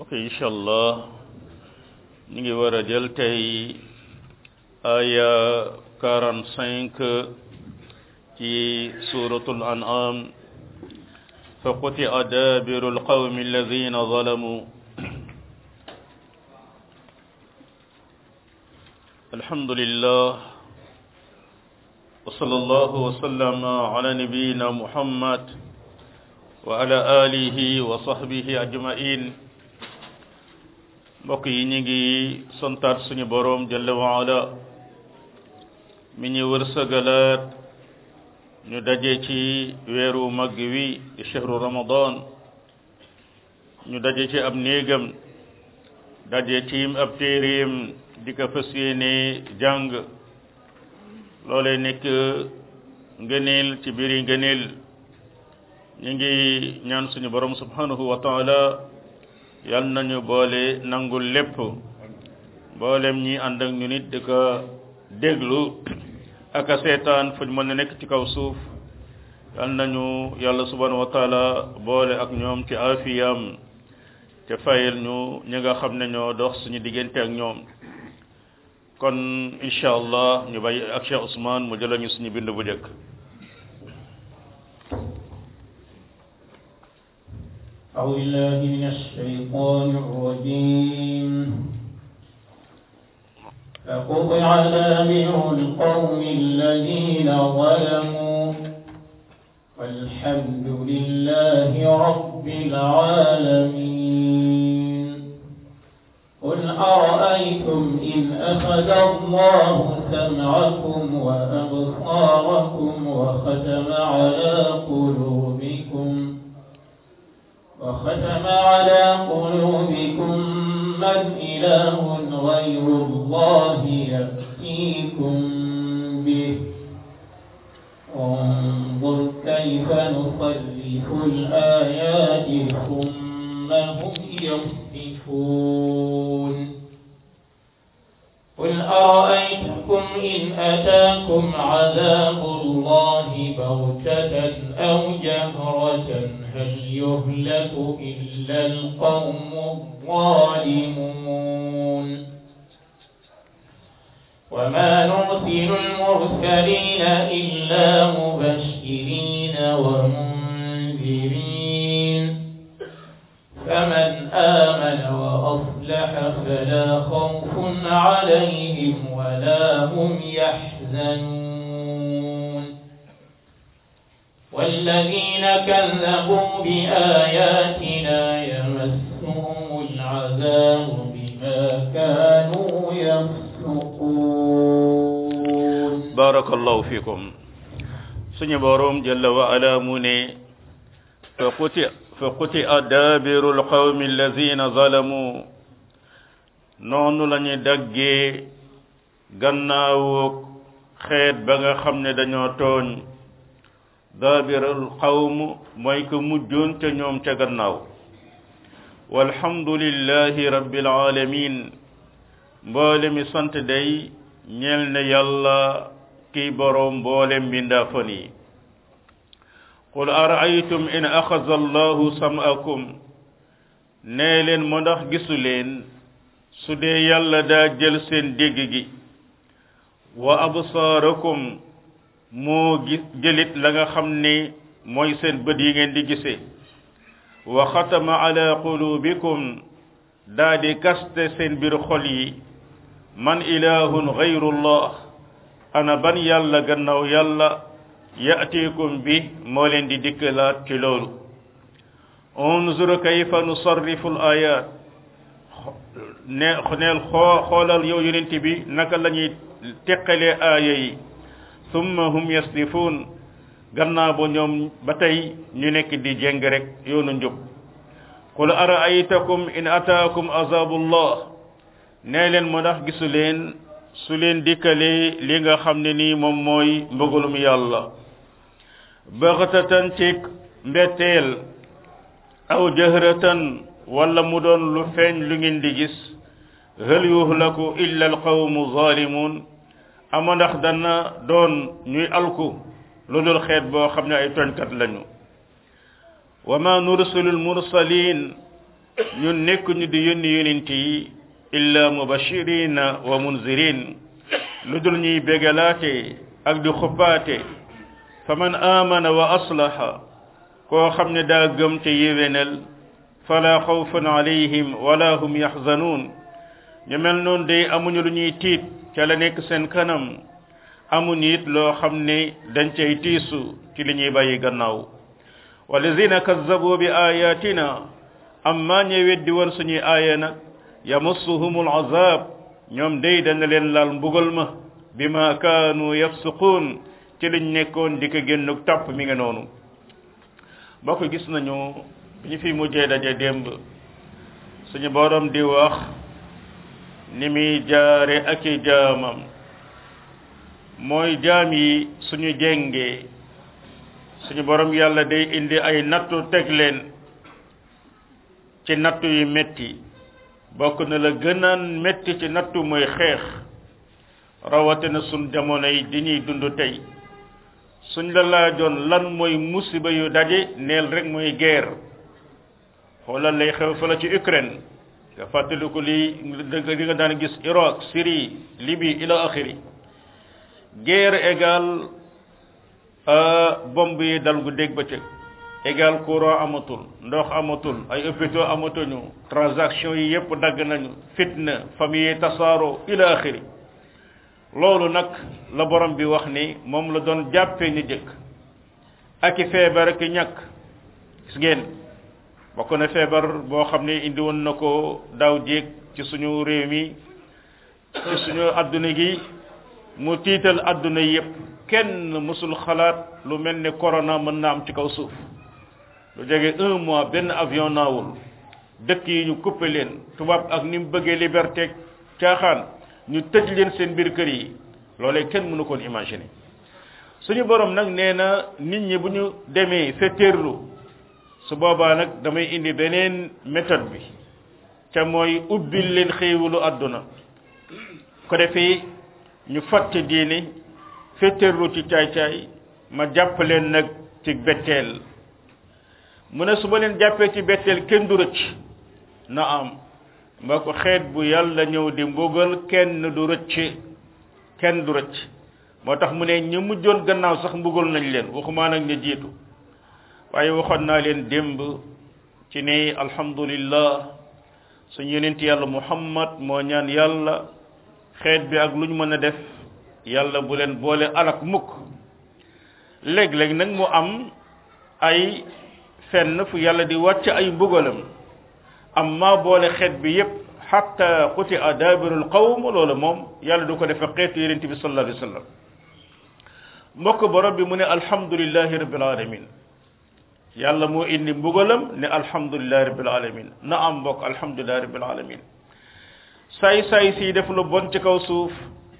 ok incha allah ñu ngi war a jël tey aya quarante cinq ci suratul an'am fa qutia dabiru alqawmi alladina zalamu alhamdulillah wa sallallahu wa sallama ala nabiyyina muhammad wa ala alihi wa sahbihi ajmain mbokk yi ñu ngi santaat suñu boroom jalla wa ala mi ñu wërsëgalaat ñu daje ci weeru mag wi di chehru ramadan ñu daje ci ab néegam daje ci ab téeréem di ko fas yéene jàng loolee nekk ngëneel ci biiri ngëneel ñu ngi ñaan suñu borom subhanahu wa taala yal nañu boole nangul lépp mboolem ñi ànd ak ñu nit di ko déglu ak a seetaan fu ñu mën a nekk ci kaw suuf yal nañu yàlla subhanahu wa taala boole ak ñoom ci afiyam te fayal ñu ñi nga xam ne ñoo dox suñu diggante ak ñoom kon incha allah ñu bàyyi ak Cheikh Ousmane mu jëlañu suñu bind bu njëkk أعوذ بالله من الشيطان الرجيم فقطع دابر القوم الذين ظلموا والحمد لله رب العالمين قل أرأيتم إن أخذ الله سمعكم وأبصاركم وختم على قلوبكم وختم على قلوبكم من إله غير الله يأتيكم به انظر كيف نصرف الآيات ثم هم يصدفون قل أرأيتكم إن أتاكم عذاب الله بغتة أو جهرة هل يهلك إلا القوم الظالمون وما نرسل المرسلين إلا مبشرين ومنذرين فمن آمن وأصلح فلا خوف عليهم ولا هم يحزنون والذين كذبوا بآياتنا يمسهم العذاب بما كانوا يفسقون بارك الله فيكم suñu boroom jalla wa ala mu ne fa quti fa quti dabiru alqawmi alladina zalamu noonu la ñu daggee gannaawu xeet ba nga xam ne dañoo tooñ daabirul qawm mooy ko mujjoon te ñoom ca gannaaw walhamdulillahi rabbil alamin mboole mi sant day ñeel ne yàlla kiy boroom mboole mbindaafon yi qul araaytum in axaza allahu sam'akum nee leen mo ndax gisu leen su dee yàlla daa jël seen dégg gi wa absaarakum moo gis jëlit la nga xam ne mooy seen bët yi ngeen di gisee wa xatama ala qulubikum daa di kaste seen biir xol yi man ilahun gayrullah ana ban yàlla gannaaw yàlla ya'tikum bi moo leen di dikkalaat ci loolu unzur kayfa nusarrifu al ayat ne neel xoo xoolal yow yonent bi naka la ñuy teqalee aaya yi summa hum yasdifuun gannaaw ba ñoom ba tey ñu nekk di jéng rek yoonu njub qul araaytakum in ataakum azabullah nee leen moo ndax gisu leen su leen dikkalee li nga xam ne nii moom mooy mbëggalum yàlla baxtatan ci mbetteel aw jahratan wala mu doon lu feeñ lu ngeen di gis hal yuhlaku illa alqawmu zalimun ama ndax dana doon ñuy alku lu dul xeet boo xam ne ay tooñkat lañu wa ma nursilu almursalin ñun nekk ñu di yónni yonent yi illa mubashirina wa munzirin lu dul ñuy bégalaate ak di xuppaate fa man amana wa aslaha koo xam ne daa gëm te yéwénal fala xawfun alayhim wala hum yaxzanuun ñu mel noonu day amuñu lu ñuy tiit ca la nekk seen kanam amuñu it loo xam ne dañ cay tiisu ci li ñuy bàyyi gannaaw walladina kazzabu bi ayatina amma ñe weddi woon suñuy aaya nag yamassuhumul azab ñoom day dana leen laal mbugal ma bima kaanu yafsuquun ci liñ nekkoon di ko génnuk topp mi nga noonu mbokk gis nañu bi ñu fi mujjee daje démb suñu borom di wax ni muy jaare ak i jaamam mooy jaam yi suñu jengee suñu borom yàlla day indi ay nattu teg leen ci nattu yu metti bokk na la gënaan metti ci nattu mooy xeex rawatina suñ jamono yi di ñuy dund tey suñ la laajoon lan mooy musiba yu daje neel rek mooy guerre xoolal lay xew fa la ci Ukraine nga fàttaliku li li nga daan gis Irak Syrie Libye ila axiri guerre égal bomb yi dal gu dégg ba cëg égal courant amatul ndox amatul ay hôpitaux amatuñu transaction yi yépp dagg nañu fitna famille yi tasaaro ila axiri loolu nag la borom bi wax ni moom la doon jàppee ni jëkk ak i feebar ak i ñàkk gis ngeen bokk na feebar boo xam ne indi woon na ko daaw jéeg ci suñu réew mi ci suñu adduna gi mu tiital adduna yépp kenn mësul xalaat lu mel ni corona mën na am ci kaw suuf lu jege un mois benn avion naawul dëkk yi ñu coupé leen tubaab ak ni mu bëggee liberté caaxaan ñu tëj leen seen biir kër yi loolee kenn mënu koon imaginer suñu borom nag nee na nit ñi bu ñu demee fetteerlu su boobaa nag damay indi beneen méthode bi ca mooy ubbil leen xéewalu àdduna ko defee ñu fàtte diine fetteerlu ci caay-caay ma jàpp leen nag ci betteel mu ne su ma leen jàppee ci betteel kenn du rëcc na am mba ko xeet bu yàlla ñëw di mbugal kenn du rëcc kenn du rëcc moo tax mu ne ñu mujjoon gannaaw sax mbugal nañ leen waxumaa nag ñu jiitu waaye waxoon naa leen démb ci ne alhamdulillah suñu yonent yàlla muhammad moo ñaan yàlla xeet bi ak lu ñu mën a def yàlla bu leen boole alak mukk léeg-léeg nag mu am ay fenn fu yàlla di wàcc ay mbugalam amma boole xeet bi yépp hatta quti adabirul qawm loolu moom yàlla du ko defe xeetu yonent bi sallallahu alayhi wa sallam mbokk borom bi mu ne alhamdulillahi rabbil alamin yàlla moo indi mbugalam ne alhamdulillahi rabbil alamin na am mbokk alhamdulillahi rabbil alamin saay saay si def lu bon ci kaw suuf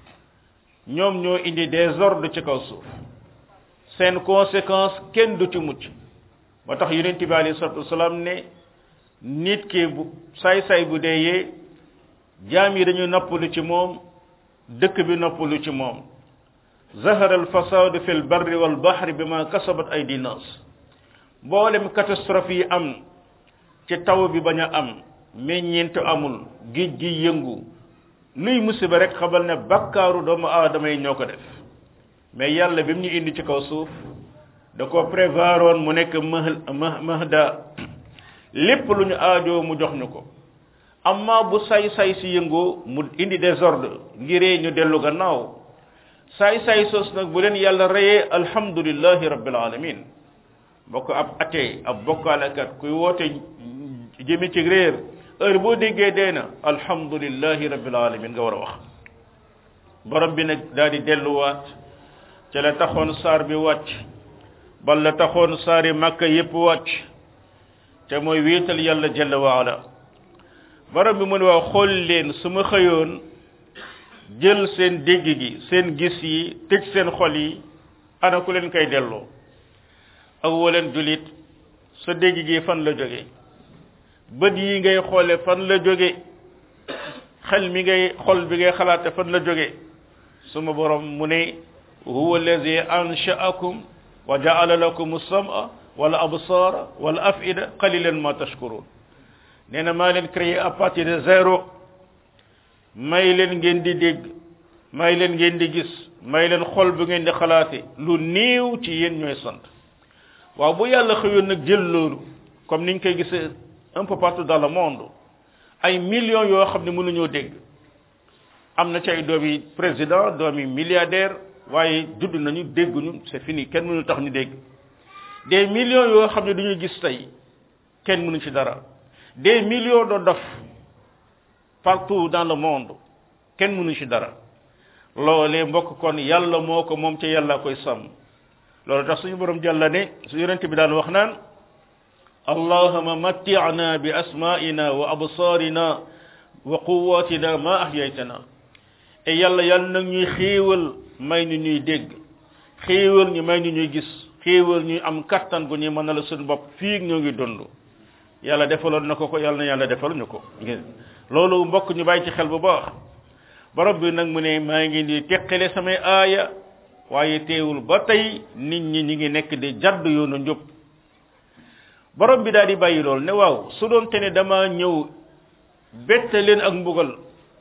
ñoom ñoo indi désordre ci kaw suuf seen conséquence kenn du ci mucc moo tax yonent bi alayhi salatu wasalaam ne nit ki bu saay saay bu deeyee jaam yi dañu noppalu ci moom dëkk bi noppalu ci moom zahara al fasadu fi l barri wal bahri bima kasabat aydi nas mboolem catastrophe yi am ci taw bi bañ a am meññeent amul géej gi yëngu luy musiba rek xamal ne bakkaaru doomu aadama yi ñoo ko def mais yàlla bi mu ñu indi ci kaw suuf da ko prévoiroon mu nekk mah mahda lépp lu ñu aajoo mu jox ñu ko amma bu say say si yëngoo mu indi désordre ngiree ñu dellu gannaaw say say sos nag bu leen yàlla reyee alhamdulillahi rabbil alamin bokk ab atee ab bokkaalekat kuy woote jëmi ci réer heure boo déggee dee na alhamdulillahi rabbil alamin nga war a wax borom bi nag daal di delluwaat ca la taxoon saar bi wàcc bal la taxoon saari màkka yépp wàcc te mooy wéetal yàlla jalla waala borom bi mu ne waaw xool leen su ma xëyoon jël seen dégg gi seen gis yi tëj seen xol yi ana ku leen koy delloo awaleen julit sa dégg gi fan la jóge bët yi ngay xoole fan la jóge xel mi ngay xol bi ngay xalaate fan la jóge suma borom mu ne huwa allazi ansha'akum wa ja'ala lakum as-sam'a wal absara wal af'ida qalilan ma tashkurun nee na maa leen créé à partir de zéro may leen ngeen di dégg may leen ngeen di gis may leen xol bu ngeen di xalaate lu néew ci yéen ñooy sant waaw bu yàlla xëyoon nag jël loolu comme niñ koy gisee un peu partout dans le monde ay millions yoo xam ne mënuñoo dégg am na ci ay doomi président doomi milliardaire waaye judd nañu dégguñu c'est fini kenn mënu tax ñu dégg des millions yoo xam ne duñu gis tey kenn mënu ci dara des millions de dof partout dans le monde kenn mënu ci dara loolee mbokk kon yàlla moo ko moom ca yàlla koy sàmm loolu tax suñu borom jàlla ne su yonente bi daan wax naan allahuma matti'na bi asma'ina wa absarina wa quwwatina ma ahyaytana e yàlla yàlla nag ñuy xéewal may ñu ñuy dégg xéewal ñu may ñu ñuy gis xéewal ñuy am kattan gu ñuy mën a la suñu bopp fii ñoo ngi dund yàlla defaloon na ko ko yàlla na yàlla defal ñu ko loolu mbokk ñu bàyyi ci xel bu baax borom bi nag mu ne maa ngi di teqale samay aaya waaye teewul ba tey nit ñi ñi ngi nekk di jadd yoonu njub borom bi daal di bàyyi lool ne waaw su doon te ne dama ñëw bette leen ak mbugal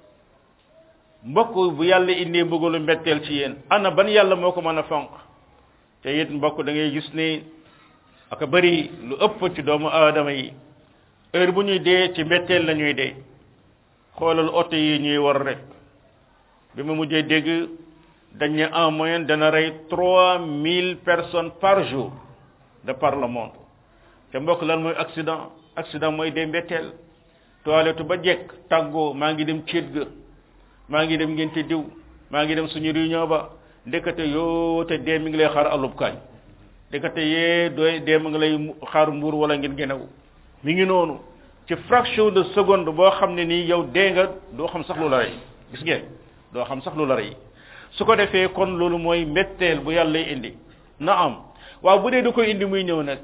mbokk bu yàlla indee mbugalu mbetteel ci yéen ana ban yàlla moo ko mën a fonk te it mbokk da ngay gis ne aka bëri lu ëpp ci doomu aadama yi heure bu ñuy dee ci mbetteel la ñuy dee xoolal oto yi ñuy war rek bi ma mujjee dégg dañ ne en moyenne dana rey trois mille personnes par jour de par le monde te mbokk lan mooy accident accident mooy dee mbetteel toilette ba jekk tàggoo maa ngi dem céet ga maa ngi dem ngente diw maa ngi dem suñu réunion ba ndekete yoo te dee mi ngi lay xaar alub kaañ ndekete yee doy dee mi ngi lay xaar mbuur wala ngeen genew mi ngi noonu ci fraction de seconde boo xam ne nii yow dee nga doo xam sax lu la rey gis ngeen doo xam sax lu la rey su ko defee kon loolu mooy mbetteel bu yàlla indi na am waaw bu dee da koy indi muy ñëw nag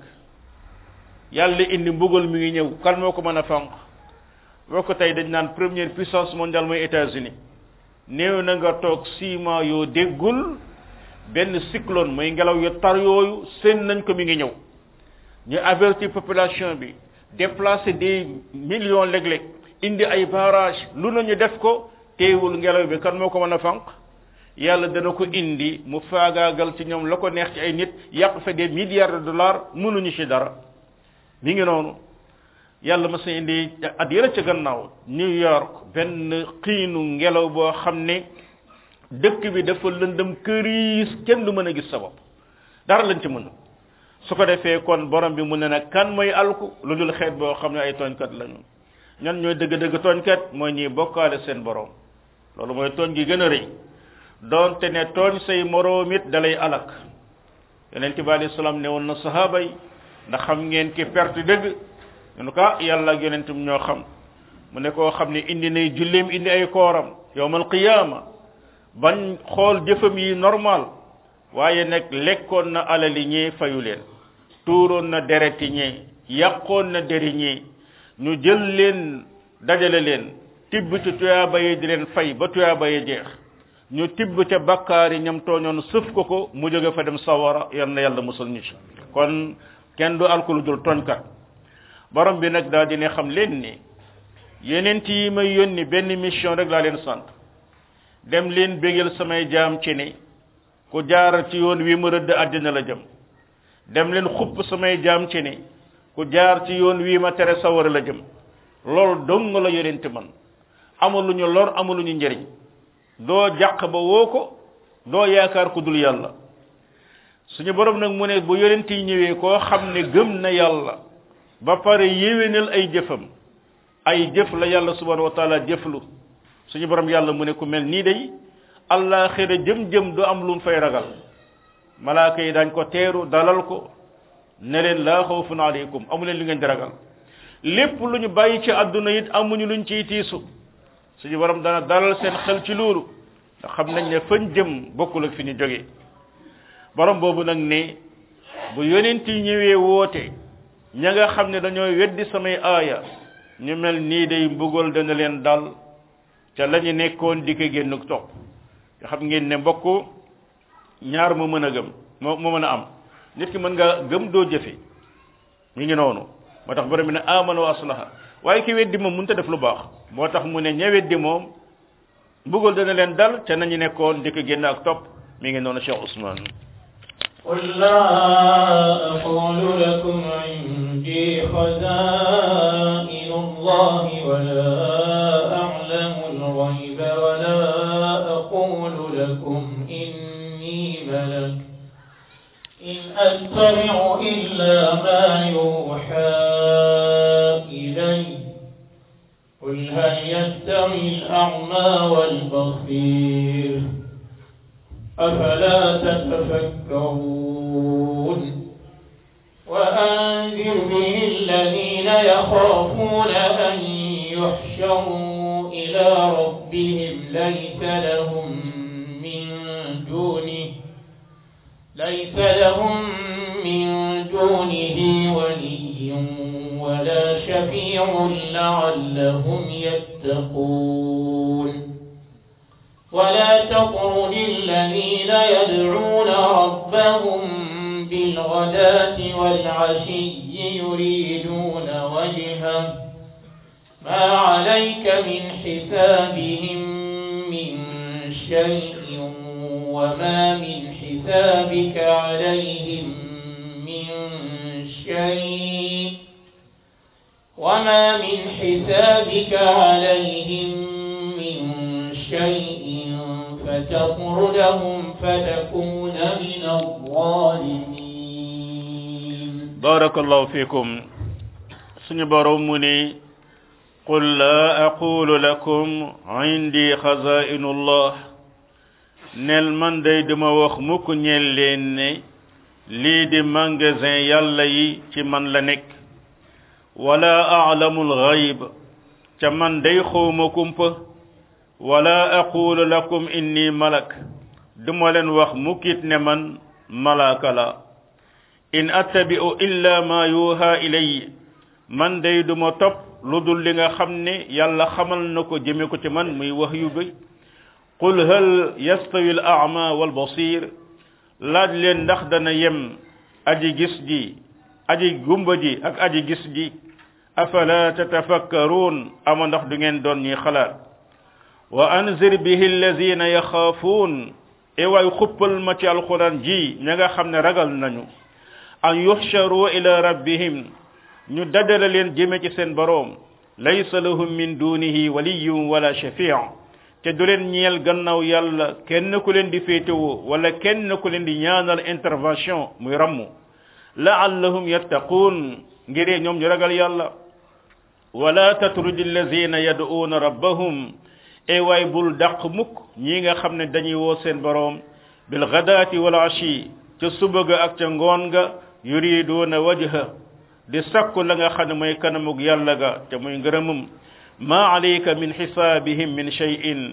yàlla indi mbugal mi ngi ñëw kan moo ko mën a fanq boo ko tey dañ naan première puissance mondiale mooy États-Unis néew na nga toog six mois yoo déggul benn cyclone mooy ngelaw yu tar yooyu seen nañ ko mi ngi ñëw ñu avertir population bi déplacer des millions léeg-léeg indi ay barrage lu nañu def ko teewul ngelaw bi kan moo ko mën a fanq yàlla dana ko indi mu faagaagal ci ñoom la ko neex ci ay nit yàq fa des milliards de dollars mënuñu ci dara mi ngi noonu yàlla ma sa indi at yële ca gannaaw New York benn xiinu ngelaw boo xam ne dëkk bi dafa lëndëm këriis kenn du mën a gis sa bopp dara lañ ci mën su ko defee kon borom bi mu ne nag kan mooy alku lu dul xeet boo xam ne ay tooñkat lañu ñan ñooy dëgg-dëgg tooñkat mooy ñuy bokkaale seen borom loolu mooy tooñ gi gën a rëy doonte ne tooñ say moroom it dalay alak yonent bi alayhi salaam ne woon na sahaaba yi ndax xam ngeen ki perte dëgg ñu ko yàlla ak yonentum ñoo xam mu ne koo xam ne indi nay julleem indi ay kooram yowmal qiyaama bañ xool jëfam yi normal waaye nag lekkoon na alali ñee fayu leen tuuroon na dereti ñee yàqoon na deri ñee ñu jël leen dajale leen tibb ci tuyaaba yi di leen fay ba tuyaaba yi jeex ñu tibb ca bakkaar yi ñam tooñoon sëf ko ko mu jóge fa dem sawara yal na yàlla musal ñu ci kon kenn du alkulu dul tooñkat borom bi nag daal di ne xam leen ni yeneen yi may yónni benn mission rek laa leen sant dem leen bégal samay jaam ci ni ku jaar ci yoon wi ma rëdd àddina la jëm dem leen xupp samay jaam ci ni ku jaar ci yoon wi ma tere sawara la jëm loolu dong la yonent man amuluñu lor amuluñu njëriñ doo jàq ba woo ko doo yaakaar ku dul yàlla suñu borom nag mu ne bu yonent yi ñëwee koo xam ne gëm na yàlla ba pare yéwénal ay jëfam ay jëf la yàlla subhanahu wa taala jëflu suñu borom yàlla mu ne ku mel nii day àllaaxira jëm-jëm du am lu mu fay ragal malaaka yi dañ ko teeru dalal ko ne leen laa xawfun aleykum amu leen li ngeen di ragal lépp lu ñu bàyyi ci àdduna it amuñu luñ ciy tiisu suñu borom dana dalal seen xel ci loolu ndax xam nañ ne fañ jëm bokkul ak fi ñu jógee borom boobu nag ne bu yonent yi ñëwee woote ña nga xam ne dañoo weddi samay aaya ñu mel nii day mbugal dana leen dal ca la ñu nekkoon di ko génn topp nga xam ngeen ne mbokk ñaar mu mën a gëm moo moo mën a am nit ki mën nga gëm doo jëfe mi ngi noonu moo tax borom bi ne amana wa aslaha waaye ki weddi moom mënut a def lu baax moo tax mu ne ña weddi moom mbugal dana leen dal ca nañu nekkoon di ko génn ak topp mi ngi noonu Cheikh Ousmane قل لا أقول لكم عندي خزائن الله ولا أعلم الغيب ولا أقول لكم إني ملك إن أتبع إلا ما يوحى إلي قل هل يستوي الأعمى والبصير أفلا تتفكرون وأنذر به الذين يخافون أن يحشروا إلى ربهم ليس لهم من دونه ليس لهم من دونه ولي ولا شفيع لعلهم يتقون ولا تطرد الذين يدعون ربهم بالغداة والعشي يريدون وجهه ما عليك من حسابهم من شيء وما من حسابك عليهم من شيء وما من حسابك عليهم من شيء فتطردهم فتكون من الظالمين barakallahu fikum suñu borom mu ni qul la aqulu lakum indi xazainullah nel man day duma wax mukk ñeel leen ne lii di magasin yàlla yi ci man la nekk wala a'lamu alghayb ca man day xawma kumpa wala aqulu lakum inni malak duma leen wax mukkit ne man malaaka la in attabi'u illa ma yuha ilayya man day duma topp lu dul li nga xam ne yàlla xamal na ko jëme ko ci man muy wax yu gëy qul hal yastawi al a'ma wal basir laaj leen ndax dana yem aji gis ji aji gumba ji ak aji gis ji afala tatafakkarun ama ndax du ngeen doon ñuy xalaat wa anzir bihi allazina yaxaafuun e waay xuppal ma ci alquran ji ña nga xam ne ragal nañu an yuxsharu ila rabbihim ñu dadala leen jëme ci seen boroom laysa lahum min dunihi waliyun wala shafi'a te du leen ñeel gannaaw yàlla kenn ku leen di féetewoo wala kenn ku leen di ñaanal intervention muy rammu laallahum yattaquun ngiree ñoom ñu ragal yàlla wala tatrudi allazina yad'uuna rabbahum e waay bul dàq mukk ñi nga xam ne dañuy woo seen boroom bil ghadaati wal ashi ca suba ga ak ca ngoon ga yuriduuna wajha di sakku la nga xam ne mooy kanamug yàlla ga te muy ngërëmum ma alayka min xisaabihim min shay'in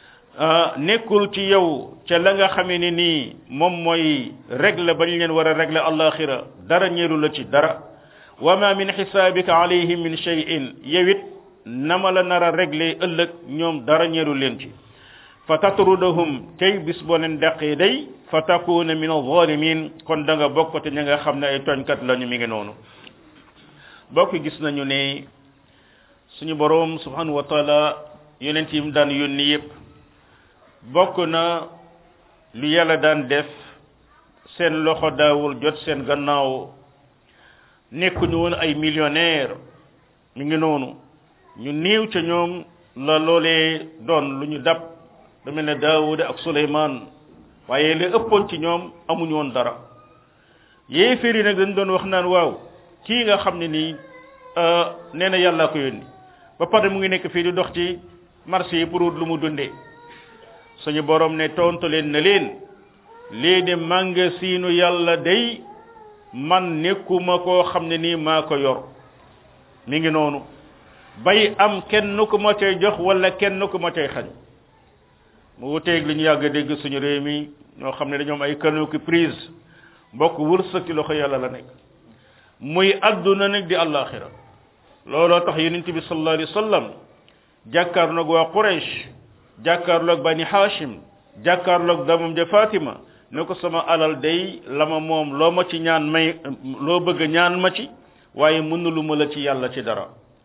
nekkul ci yow ca la nga xamee ne nii moom mooy règle ba ñu leen war a règle alaxira dara ñeelu la ci dara wa ma min xisaabika alayhim min shay'in yow it nama la nar a régler ëllëg ñoom dara ñeelu leen ci fa tatrudahum tey bis boo leen dàqee day fa takuna min alzalimin kon da nga bokk te ña nga xam ne ay tooñkat lañu mi ngi noonu bokk gis nañu ne suñu boroom subhanahu wa taala yonent yi mu daan yónni yépp bokk na lu yàlla daan def seen loxo daawul jot seen gannaaw nekkuñu woon ay millionnaire mi ngi noonu ñu néew ca ñoom la loolee doon lu ñu dab lu mel ne daawuda ak suleymaan waaye li ëppoon ci ñoom amuñu woon dara yéeféer yi nag dañ doon wax naan waaw kii nga xam ne nii nee na yàlla ko yónni ba pare mu ngi nekk fii di dox ci marché yi pour lu mu dundee suñu borom ne tontu leen na leen lii de màngasiinu yàlla day man nekkuma koo xam ne nii maa ko yor mi ngi noonu bay am kenn ku ma cay jox wala kenn ku ma cay xañ mu wuteeg li ñu yàgg a dégg suñu réew mi ñoo xam ne dañoom ay canaux ki prise mbokk wërsëg ci loxo yàlla la nekk muy adduna nag di àllaaxira looloo tax yonent bi sallallahu alayhi wa sallam jàkkaarloog waa Quraysh jàkkaarloog bani Hashim jàkkaarloog damam ja Fatima ne ko sama alal day la ma moom loo ma ci ñaan may loo bëgg ñaan ma ci waaye mënulu ma la ci yàlla ci dara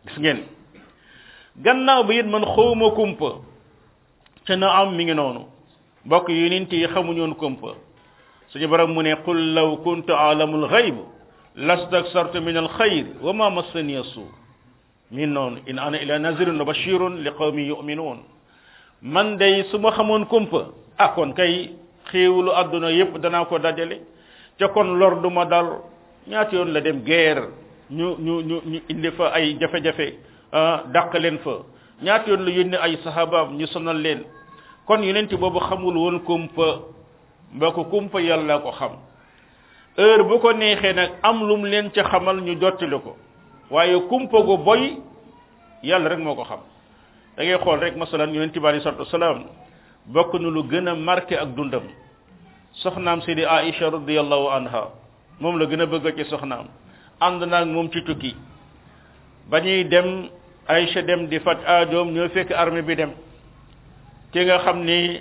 gis ngeen gannaaw ba it man xawma kumpa ca na am mi ngi noonu mbokk yonent yi xamuñoon kumpa suñu borom mu ne qul law kuntu alamul xayb lastaksartu min alxayr wa ma massani suu min noonu in ana ila nazirun wa bashirun li qawmi yuminuun man day su ma xamoon kumpa ah kon kay xéewulu àdduna yépp danaa ko dajale ca kon lor du ma dal ñaata yoon la dem guerre ñu ñu ñu ñu indi fa ay jafe-jafe dàq leen fa ñaata yoon la yónni ay sahabaam ñu sonal leen kon yonent boobu xamul woon kumpa mbokk kumpa yàlla ko xam heure bu ko neexee nag am lum leen ca xamal ñu jottali ko waaye kumpa gu boy yàlla rek moo ko xam da ngay xool rek masalan yonent bi alei salatu wasalaam bokk na lu gën a marqué ak dundam soxnaam sidi aïcha radiallahu anha moom la gën a bëgg ci soxnaam ànd naag moom ci tukki ba ñuy dem aïcha dem di faj aajoom ñoo fekk armée bi dem ki nga xam ni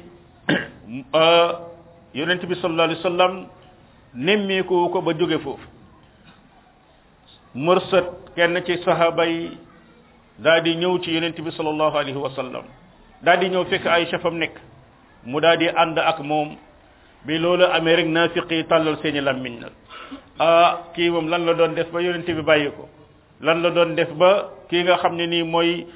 yonent bi sallallahu alayhi wasallam nemmeeku ko ba jóge foofu mërsët kenn ci sahaba yi daal di ñëw ci yonent bi sallallahu alayhi wasallam daal di ñëw fekk Aïcha fam nekk mu daal di ànd ak moom bi loolu amee rek naafiq yi tàllal seeni lammiñ nag ah kii moom lan la doon def ba yonent bi bàyyi ko lan la doon def ba kii nga xam ne nii mooy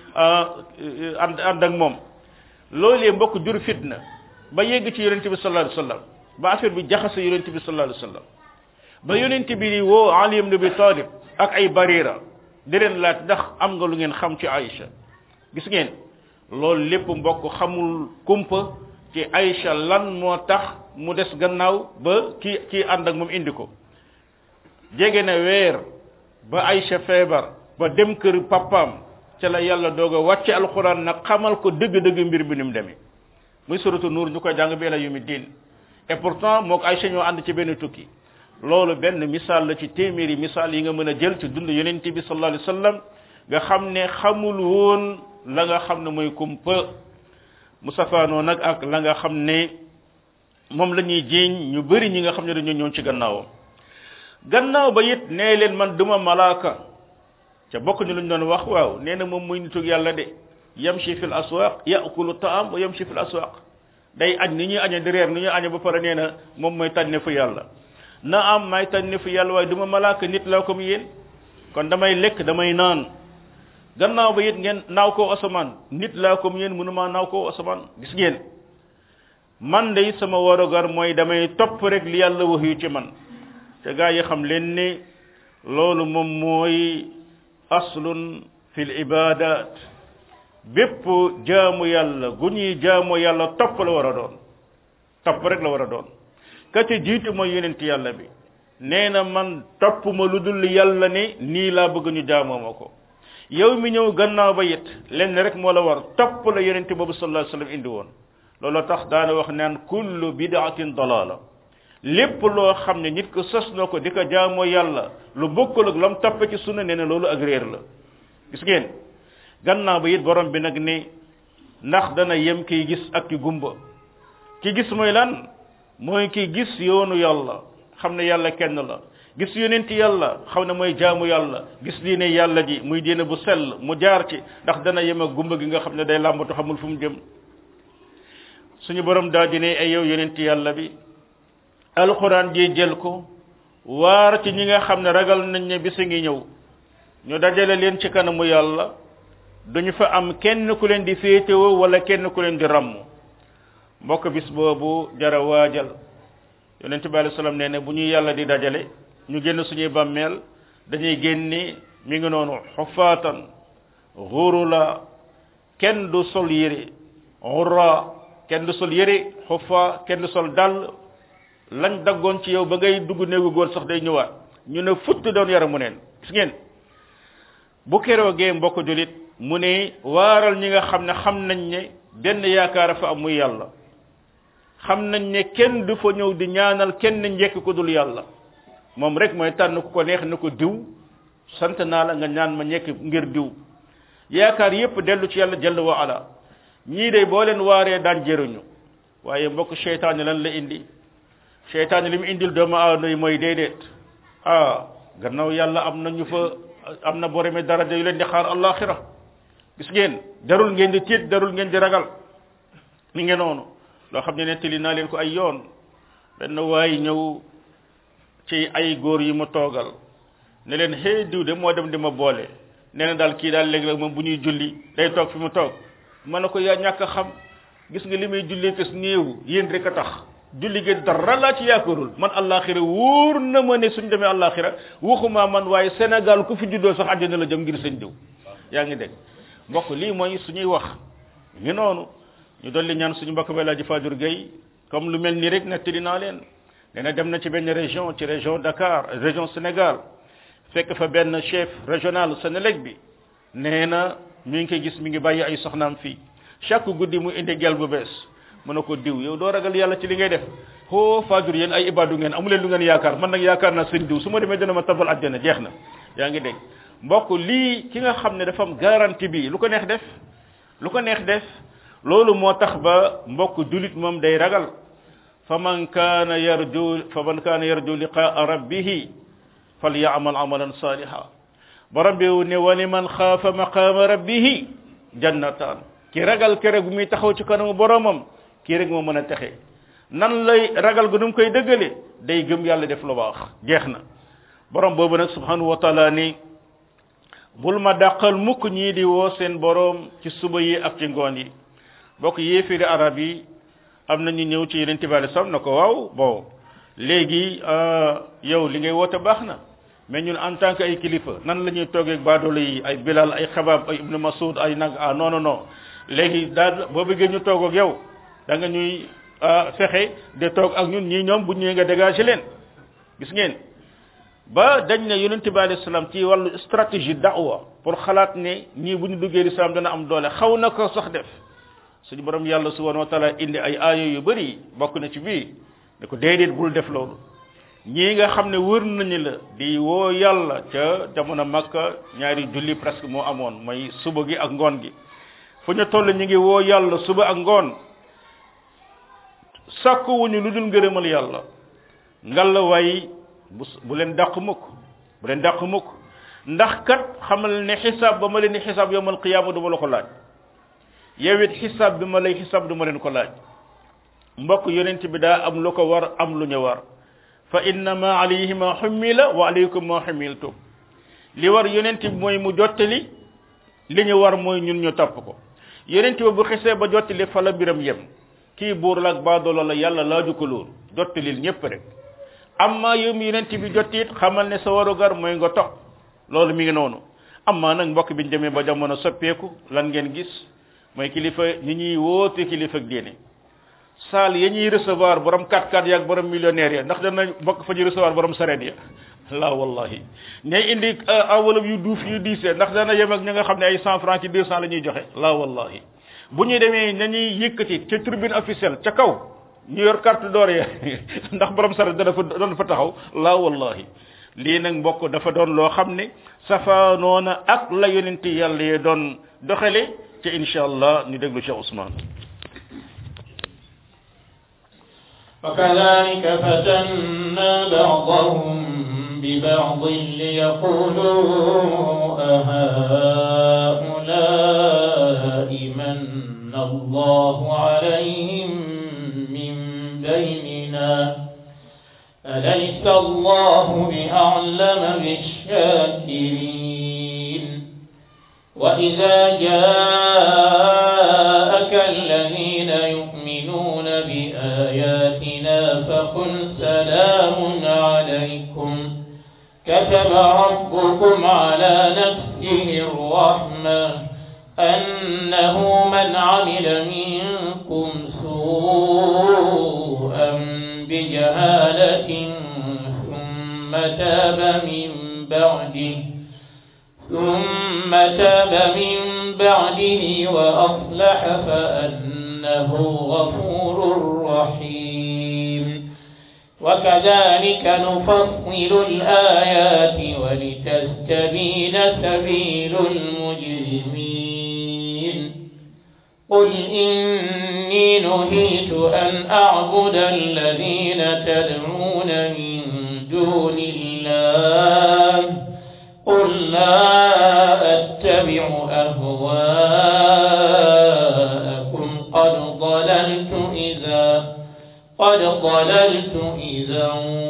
ànd ànd ak moom loolee mbokk jur fitna ba yegg ci yonent bi sallallahu alayhi wasallam ba affaire bi jaxase yonent bi sallallahu alayhi wasallam ba yonent bi di woo Ali ibn Abi Talib ak ay barira di leen laaj ndax am nga lu ngeen xam ci Aïcha gis ngeen loolu lépp mbokk xamul kumpa ci Aïcha lan moo tax mu des gannaaw ba kii kii ànd ak moom indi ko jege na weer ba Aïcha feebar ba dem kër papaam ca la yàlla doog a wàcce alxuraan nag xamal ko dëgg-dëgg mbir bi ni mu demee muy suratu nuur ñu koy jàng bi la yumi diin et pourtant moo ko Aïcha ñoo ànd ci benn tukki loolu benn misaal la ci téeméeri misaal yi nga mën a jël ci dund yonent bi sallallahu alayhi wasallam nga xam ne xamul woon la nga xam ne mooy kumpa mu safaanoo nag ak la nga xam ne moom la ñuy jiiñ ñu bëri ñi nga xam ne dañoo ñëw ci gannaawam gannaaw ba it nee leen man duma malaaka ca bokk ñu luñ doon wax waaw nee na moom muy nitug yàlla de yamshi fil aswaq yakulu taam wa yamshi fil aswaq day añ ni ñuy añe di reer ni ñuy añe ba pare nee na moom mooy tànne fu yàlla na am may tànne fu yàlla waaye duma malaaka nit laa comme yéen kon damay lekk damay naan gannaaw ba it ngeen naaw koo asamaan nit laa comme yéen mënuma naaw koo asamaan gis ngeen man de sama warugar mooy damay topp rek li yàlla wax yu ci man te gaa yi xam leen ni loolu moom mooy aslun fil ibadat bépp jaamu yàlla gu ñuy jaamu yàlla topp la war a doon topp rek la war a doon ka ci jiitu mooy yonent yàlla bi nee na man topp ma lu dul yàlla ne nii laa bëgg ñu jaamoo ma ko yow mi ñëw gannaaw ba it lenn rek moo la war topp la yonent boobu sallallahu alayhi wasallam indi woon loolu tax daana wax naan kullu bid'atin dalala lépp loo xam ne nit ko sos na ko di ko jaamoo yàlla lu bokkul ak lam toppe ci sunna nee na loolu ak réer la gis ngeen gannaaw ba it borom bi nag ne ndax dana yem kiy gis ak ki gumba ki gis mooy lan mooy ki gis yoonu yàlla xam ne yàlla kenn la gis yonent yàlla xam ne mooy jaamu yàlla gis diine yàlla ji muy diine bu sell mu jaar ci ndax dana yem ak gumba gi nga xam ne day làmbatu xamul fu mu jëm suñu borom daa di ne ay yow yonent yàlla bi alquran ji jël ko waar ci ñi nga xam ne ragal nañ ne bisa ngi ñëw ñu dajale leen ci kanamu yàlla duñu fa am kenn ku leen di féetewoo wala kenn ku leen di ràmm mbokk bis boobu jara waajal yonent bi alei salaam nee ne bu ñuy yàlla di dajale ñu génn suñuy bàmmeel dañuy génne mi ngi noonu xufaatan xurula kenn du sol yére xurra kenn du sol yére xufa kenn du sol dàll lañ daggoon ci yow ba ngay dugg néegu góor sax day ñëwaat ñu ne futt doon yaramu neen gis ngeen bu keroogee mbokk julit mu ne waaral ñi nga xam ne xam nañ ne benn yaakaar fa am muy yàlla xam nañ ne kenn du fa ñëw di ñaanal kenn njekk ko dul yàlla moom rek mooy tànn ku ko neex na ko diw sant naa la nga ñaan ma ñekk ngir diw yaakaar yépp dellu ci yàlla jalla wa ala ñii de boo leen waaree daan jëruñu waaye mbokk seytaane lan la indi seytaane li mu indil doomu aadama yi mooy déedéet ah gannaaw yàlla am nañu fa am na boromi daraja yu leen di xaar allaxira gis ngeen darul ngeen di tiit darul ngeen di ragal mi ngeen noonu loo xam ne nettali naa leen ko ay yoon benn waay ñëw ci ay góor yi mu toogal ne leen xëy diw de moo dem di ma boole nee na daal kii daal léegi-léeg moom bu ñuy julli day toog fi mu toog ma ne ko yaa ñàkk a xam gis nga li may jullee kës néew yéen rek a tax julli gi dara laa ci yaakaarul man àllaaxira wóor na ma ne suñ demee àllaaxira waxuma man waaye Sénégal ku fi juddoo sax àjjana la jëm ngir sëñ diw yaa ngi dégg mbokk lii mooy suñuy wax ngi noonu ñu dolli ñaan suñu mbokk bay laaji Fajur Gueye comme lu mel nii rek nettali naa leen nee na dem na ci benn région ci région Dakar région Sénégal fekk fa benn chef régional Sénélec bi nee na mi ngi koy gis mi ngi bàyyi ay soxnaam fii chaque guddi mu indi gel bu bees mu ne ko diw yow doo ragal yàlla ci li ngay def hoo Fajur yéen ay ibadu ngeen amu leen lu ngeen yaakaar man nag yaakaar naa sëñ diw su ma demee dana ma tabal àjjana jeex na yaa ngi dégg mbokk lii ki nga xam ne dafa am garantie bi lu ko neex def lu ko neex def loolu moo tax ba mbokk julit moom day ragal fa man kaana yarju fa man kaana yarju liqaa rabbihi falyamal amalan saliha borom bi ne wa liman xaafa maqaama rabbihi jannataan ki ragal kere gu muy taxaw ci kanamu boromam kii rek moo mën a texe nan lay ragal gu nu mu koy dëggale day gëm yàlla def lu baax jeex na borom boobu nag subhanahu wa taala ni bul ma dàqal mukk ñii di woo seen borom ci suba yi ak ci ngoon yi bokk yéefiri arab yi am na ñu ñëw ci yeneen tibaale sam na ko waaw bon léegi yow li ngay woote baax na mais ñun en tant que ay kilifa nan la ñuy toogee ak baadoolo yi ay bilal ay xabaab ay ibnu masud ay nag ah non non non léegi daal boo bëggee ñu toog ak yow da nga ñuy fexe de toog ak ñun ñii ñoom bu ñëwee nga dégager leen gis ngeen ba dañ ne yonent bi alayhi salaam ci wàllu stratégie da'wa pour xalaat ne ñii bu ñu duggee lislaam dana am doole xaw na ko sax def suñu borom yàlla subhanahu wa taala indi ay aaya yu bëri bokk na ci bii ne ko déedéet bul def loolu ñii nga xam ne wër nañu la di woo yàlla ca jamono makka ñaari julli presque moo amoon mooy suba gi ak ngoon gi fu ñu toll ñu ngi woo yàlla suba ak ngoon sàkkuwuñu lu dul ngërëmal yàlla ngalla waay bu bu leen dàq mukk bu leen dàq mukk ndax kat xamal ne xisaab ba ma leen di xisaab yowmal qiyaama du ma la ko laaj yow it xisaab bi ma lay xisaab du ma leen ko laaj mbokk yonent bi daa am lu ko war am lu ñu war fa innama alayhi ma xummila wa alaykum ma xummiltum li war yonent bi mooy mu jottali li ñu war mooy ñun ñu topp ko yonent bi bu xisee ba jottali fa la biram yem kii buur la ak baadoolo la yàlla laaju ko loolu jottalil ñépp rek amma yow mi yonent bi jottit xamal ne sa warugar mooy nga topp loolu mi ngi noonu amma nag mbokk biñ demee ba jamono soppeeku lan ngeen gis mooy kilifa ñi ñuy woote kilifa ak diine saal ya ñuy recevoir borom 4x4 yaag borom millionnaire ya ndax dana bokk fa ñu recevoir borom sareet ya la wallahi ñay indi enveloppe yu duuf yu diisee ndax dana yem ak ña nga xam ne ay 100 francs ci 200 la ñuy joxe la wallahi bu ñuy demee nañuy yëkkati ca tribune officielle ca kaw ñu yor carte d'or ya ndax borom sareet dana fa dana fa taxaw la wallahi lii nag mbokk dafa doon loo xam ne safaanoona ak la yonenti yàlla yee doon doxale ci insha allah ñu déglu Cheikh Ousmane وكذلك فتنا بعضهم ببعض ليقولوا أهؤلاء من الله عليهم من بيننا أليس الله بأعلم بالشاكرين وإذا جاءك الذين يؤمنون بآياتنا فقل سلام عليكم كتب ربكم على نفسه الرحمة أنه من عمل منكم سوءا بجهالة ثم تاب من بعده ثم تاب من بعده وأصلح فأنه غفور رحيم وكذلك نفصل الآيات ولتستبين سبيل المجرمين قل إني نهيت أن أعبد الذين تدعون من دون الله قل لا أتبع أهواءكم قد ضللت إذا قد ضللت إذا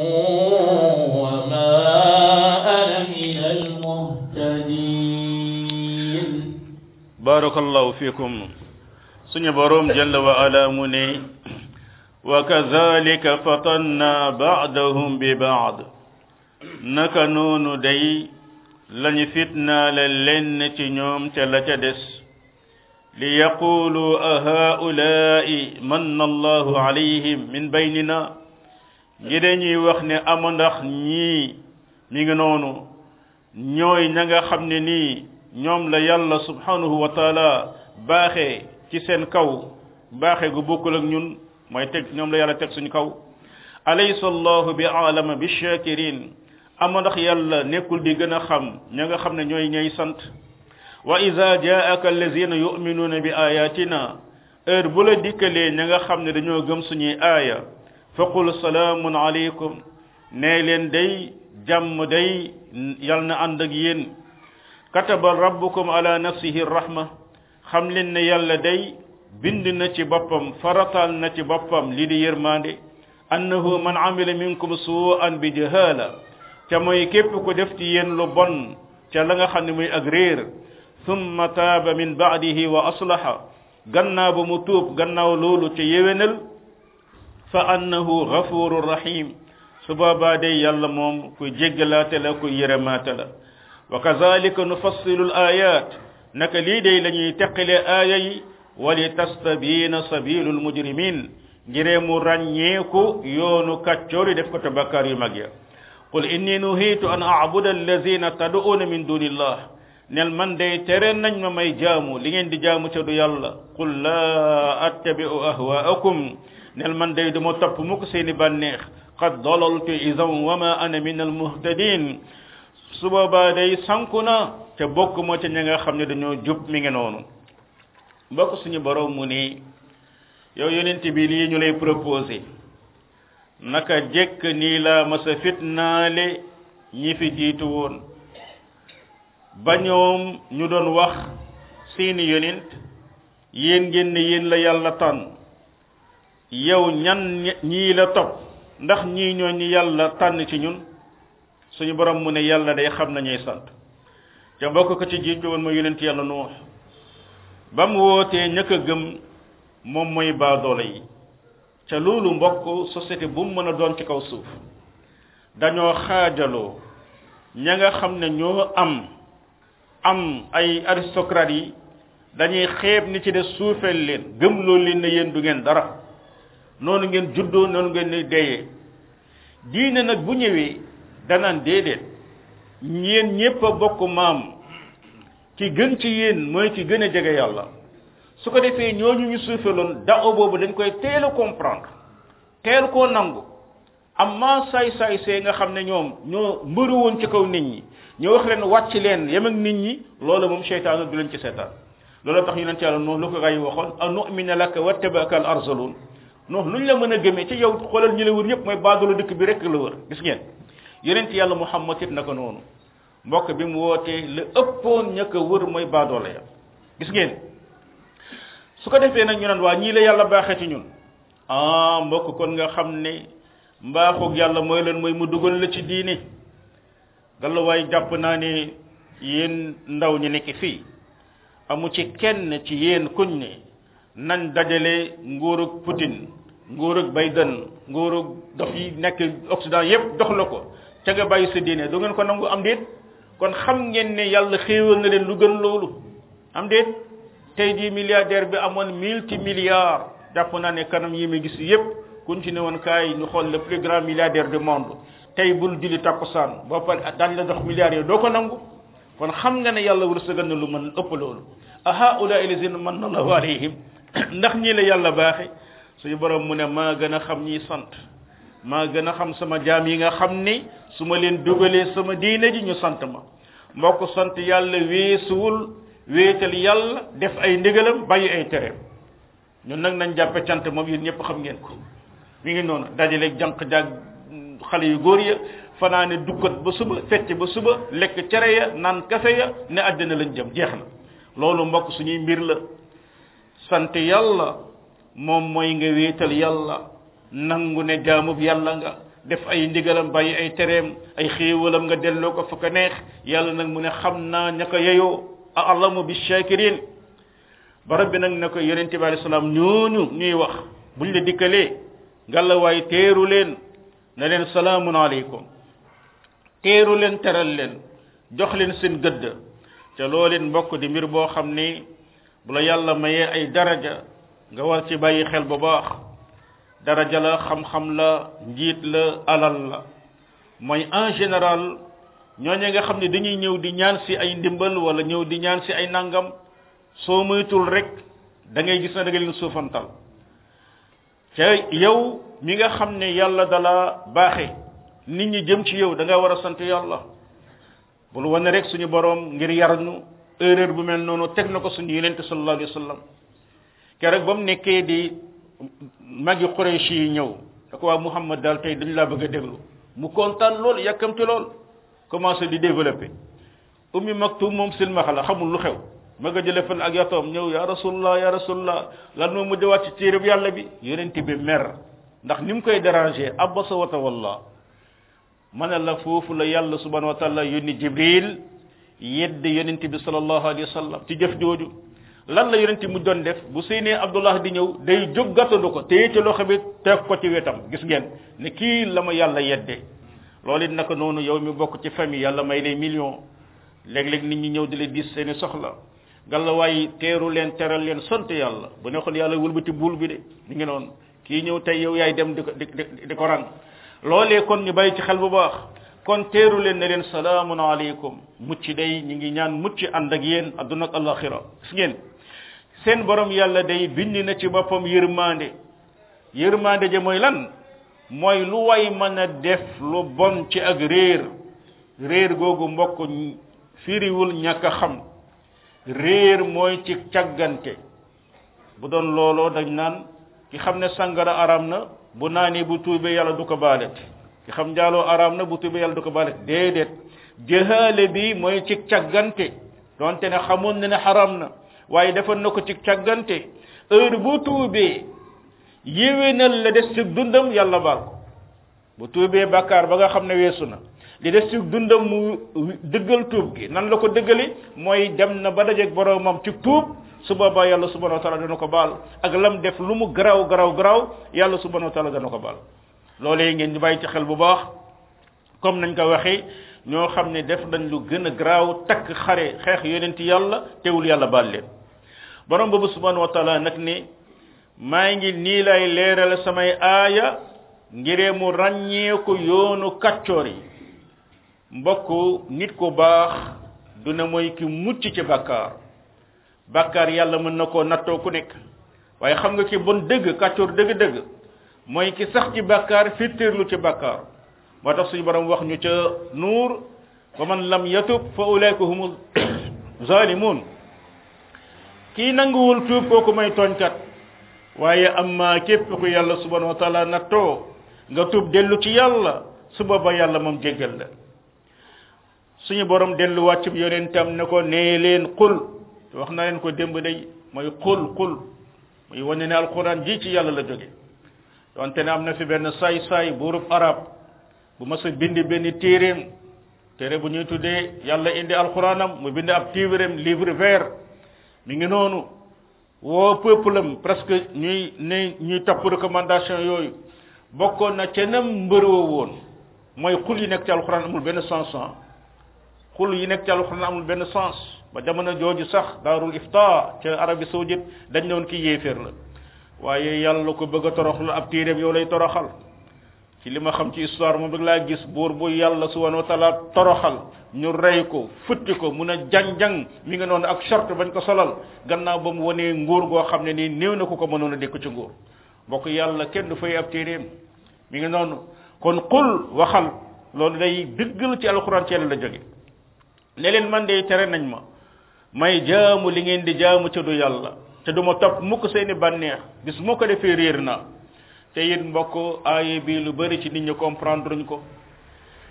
وما أنا من المهتدين بارك الله فيكم سني بروم جل وعلا مني وكذلك فتنا بعضهم ببعض naka noonu day lañu fitnaale lenn ci ñoom ca la ca des li yaqulu a haulaai manna allahu alayhim min baynina ngi dañuy wax ne ama ndax ñii mi ngi noonu ñooy ña nga xam ne nii ñoom la yàlla subhanahu wa taala baaxee ci seen kaw baaxee gu bokkul ak ñun mooy teg ñoom la yàlla teg suñu kaw alaysa allahu bi alama bi shakirin ama ndax yàlla nekkul di gën a xam ña nga xam ne ñooy ñay sant wa ida jaaka allazina yuminuuna bi ayatina heure bu la dikkalee ña nga xam ne dañoo gëm suñuy aaya fa qul salaamun alaykum nee leen day jàmm day yal na ànd ak yéen kataba rabbukum ala nafsihi rahma xam leen ne yàlla day bind na ci boppam faratal na ci boppam li di yërmande annahu man amila minkum su'an bi jahala ca mooy képp ku def ci yéen lu bon ca la nga xam ne muy ak réer thumma taaba min baadihi wa aslaha gannaaw ba mu tuub gannaaw loolu ca yewenal fa annahu ghafurur rahim su boobaa day yàlla moom kuy jéggalaate la kuy yërëmaate la wa kazalika nufassilu al ayat naka lii day la ñuy teqale aaya yi wali tastabina sabilu al mujrimin ngiree mu ràññeeku yoonu kàccoor yi def ko te bakkaar yu mag ya qul inni nuhitu an a'buda allazina tad'una min dunillah nel man day tere nañ ma may jaamu li ngeen di jaamu ca du yàlla qul la attabi'u ahwa'akum nel man day duma topp mukk seeni bànneex qad dalaltu idan wa ma ana min almuhtadin su boobaa day sanku na te bokk moo ca ña nga xam ne dañoo jub mi ngi noonu mbokk suñu borom mu ni yow yonent bi lii ñu lay proposé naka jekk nii la masa fitnaale ñi fi jiitu woon ba ñoom ñu doon wax seeni yonent yéen ngeen ne yéen la yàlla tànn yow ñan ñii la topp ndax ñii ñoo ñi yàlla tànn ci ñun suñu borom mu ne yàlla day xam nañuy sant ca mbokk ko ci jiitu woon ma yonent yàlla nuux ba mu wootee ñëkk a gëm moom mooy baadoole yi ca loolu mbokk société bu mu mën a doon ci kaw suuf dañoo xaajaloo ña nga xam ne ñoo am am ay aristocrates yi dañuy xeeb ni ci des suufeel leen gëm loolu leen ne yéen du ngeen dara noonu ngeen juddoo noonu ngeen ni deyee diine nag bu ñëwee danaan déedéet yéen ñépp a bokk maam ki gën ci yéen mooy ki gën a jege yàlla su ko defee ñooñu ñu suufeeloon dao boobu dañ koy teel a comprendre teel koo nangu amma saay saay see nga xam ne ñoom ñoo mbëru woon ci kaw nit ñi ñu wax leen wàcc leen yem ak nit ñi loolu moom seytaanu du leen ci seetaan loolu tax yonent yàlla noonu lu ko gaa yi waxoon a nu'mina laka wattabaka al arzalun non luñ la mën a gëmee ci yow xoolal ñi la wër yépp mooy baadulu dëkk bi rek la wër gis ngeen yonent yàlla muhammad it naka noonu mbokk bi mu wootee la ëppoon ña ko wër mooy baadoole ya gis ngeen su ko defee nag ñu naan waa ñii la yàlla baaxee ci ñun ah mbokk kon nga xam ne mbaaxug yàlla mooy leen mooy mu dugal la ci diini galla waaye jàpp naa ne yéen ndaw ñi nekk fii amu ci kenn ci yéen kuñ ne nañ dajale nguurug Poutine nguurug Biden nguurug dox yi nekk Occident yépp dox la ko ca nga bàyyi sa diine du ngeen ko nangu am déet kon xam ngeen ne yàlla xéewal na leen lu gën loolu am déet tey jii milliardaire bi amoon multi milliards jàpp naa ne kanam yi mi gis yépp kuñ ci ne woon kaay ñu xool le plus grand milliardaire du monde tey bul julli takkusaan boo pare daañ la dox milliards yooyu doo ko nangu kon xam nga ne yàlla wërsëgal na lu mën ëpp loolu a haula lazina manna allahu alayhim ndax ñii la yàlla baaxe suñu borom mu ne maa gën a xam ñiy sant maa gën a xam sama jaam yi nga xam ni su ma leen dugalee sama diine ji ñu sant ma mbokk sant yàlla weesuwul wéetal yàlla def ay ndigalam bàyyi ay tereem ñun nag nañ jàppe cant moom yéen ñëpp xam ngeen ko mi ngi noonu dajaleeg jànq jaag xale yu góor ya fanaane dukkat ba suba fecc ba suba lekk cere ya naan kafe ya ne àddina lañ jëm jeex na loolu mbokk suñuy mbir la sant yàlla moom mooy nga wéetal yàlla nangu ne jaamub yàlla nga def ay ndigalam bàyyi ay tereem ay xéewalam nga delloo ko fa ko neex yàlla nag mu ne xam naa ña ko yeyoo a alamu bi shakirin barab bi nag ne ko yonente bi alei salaam ñooñu ñuy wax buñ la dikkalee ngalla waay teeru leen ne leen salaamun aleykum teeru leen teral leen jox leen seen gëdd te loo leen mbokk di mbir boo xam ni bu la yàlla mayee ay daraja nga war ci bàyyi xel bu baax daraja la xam-xam la njiit la alal la mooy en général ñooñu nga xam ne dañuy ñëw di ñaan si ay ndimbal wala ñëw di ñaan si ay nangam soo moytul rek da ngay gis na da nga leen suufantal te yow mi nga xam ne yàlla dala baaxe nit ñi jëm ci yow da nga war a sant yàlla bul wane rek suñu borom ngir yar ñu erreur bu mel noonu teg na ko suñu yonente sallallahu alayhi wa sallam keroog ba mu nekkee di magi Quraysh yi ñëw da ko waa Muhammad daal tey dañ laa bëgg a déglu mu kontaan lool yàkkamti lool commencé di développé ummi maktum moom silmaxa la xamul lu xew ma nga jële fan ak yatoom ñëw ya rasulullah ya rasulullah lan moo mujj wàcc ci téereb yàlla bi yonente bi mer ndax ni mu koy déranger abasa wa tawalla ma ne la foofu la yàlla subhanahu wa taala yónni jibril yedd yonente bi sallallahu alayhi wa sallam ci jëf jooju lan la yonente mu doon def bu séenee abdullah di ñëw day jóg gàttandu ko téye ci loxo bi teg ko ci wetam gis ngeen ne kii la ma yàlla yedde loolu it naka noonu yow mi bokk ci famille yàlla may lay million léeg-léeg nit ñi ñëw di la dis seeni soxla galla waaye teeru leen teral leen sant yàlla bu neexoon yàlla wëlbati buul bi de ñu ngi noonu kii ñëw tey yow yaay dem di ko di di ko rang loolee kon ñu bàyyi ci xel bu baax kon teeru leen ne leen salaamun aleykum mucc day ñi ngi ñaan mucc ànd ak yéen adduna ak alaxira gis ngeen seen borom yàlla day bind na ci boppam yërmande yërmande ja mooy lan mooy lu way mën a def lu bon ci ak réer réer googu mbokk firiwul ñàkk a xam réer mooy ci càggante bu doon looloo dañ naan ki xam ne sangara aram na bu naanee bu tuubee yàlla du ko baalet ki xam njaaloo aram na bu tuubee yàlla du ko baalet déedéet jëhaale bi mooy ci càggante donte ne xamoon na ne xaram na waaye defoon na ko ci càggante heure bu tuubee yéwénal la des ci dundam yàlla baal ko bu tuubee bàkkaar ba nga xam ne weesu na li des ci dundam mu dëggal tuub gi nan la ko dëggali mooy dem na ba dajeeg boromam ci tuub su boobaa yàlla subhanahu wa taala dana ko baal ak lam def lu mu garaaw garaaw garaaw yàlla subhanahu wa taala dana ko baal loolee ngeen di bàyyi ci xel bu baax comme nañ ko waxee ñoo xam ne def nañ lu gën a garaaw takk xare xeex yonent yàlla teewul yàlla baal leen borom boobu subhanahu wa taala nag ne maa ngi nii lay leeral samay aaya ngiree mu ràññee ko yoonu kaccoor yi mbokk nit ku baax du ne mooy ki mucc ci bàkkaar bàkkaar yàlla mën na koo nattoo ku nekk waaye xam nga ki bon dëgg kàccoor dëgg-dëgg mooy ki sax ci bàkkaar fittirlu ci bàkkaar moo tax suñu borom wax ñu ca nuur wa man lam yatub fa ulaika humu zalimun kii nanguwul tuub kooku may tooñkat waaye amma képp ku yàlla subhanahu wa taala nattoo nga tuub dellu ci yàlla su booba yàlla moom jéggal la suñu borom dellu wàccub yonentam ne ko nee leen qul wax na leen ko démb day mooy qul qul muy wane ne alquran ji ci yàlla la jóge donte ne am na fi benn saay saay buurub arab bu mas a bind benn téeréem téere bu ñuy tuddee yàlla indi alquranam mu bind ab téeréem livre vert mi ngi noonu woo peuple am presque ñuy ne ñuy topp recommandation yooyu bokkoon na ca nam mbëroo woon mooy xul yi nekk ci alquran amul benn sens xul yi nekk ci alquran amul benn sens ba jamono jooju sax daarul ifta ca arabie saoudite dañ ne woon kii yéeféer la waaye yàlla ko bëgg a toroxlu ab téeréem yow lay toroxal ci li ma xam ci histoire moom rek laa gis buur bu yàlla subhanahu wa taala toroxal ñu rey ko futti ko mun a jang-jang mi nga noonu ak short bañ ko solal gannaaw ba mu wanee nguur goo xam ne nii néew na ku ko mënoon a dékk ci nguur bokk yàlla kenn du fay ab téeréem mi ngi noonu kon qul waxal loolu day dëggal ci alquran ci yàlla la jóge ne leen man de tere nañ ma may jaamu li ngeen di jaamu ca du yàlla te du ma topp mukk seeni bànneex bis moo ko defee réer naa te it mbokk aaye bi lu bari ci nit ñi comprendre ñu ko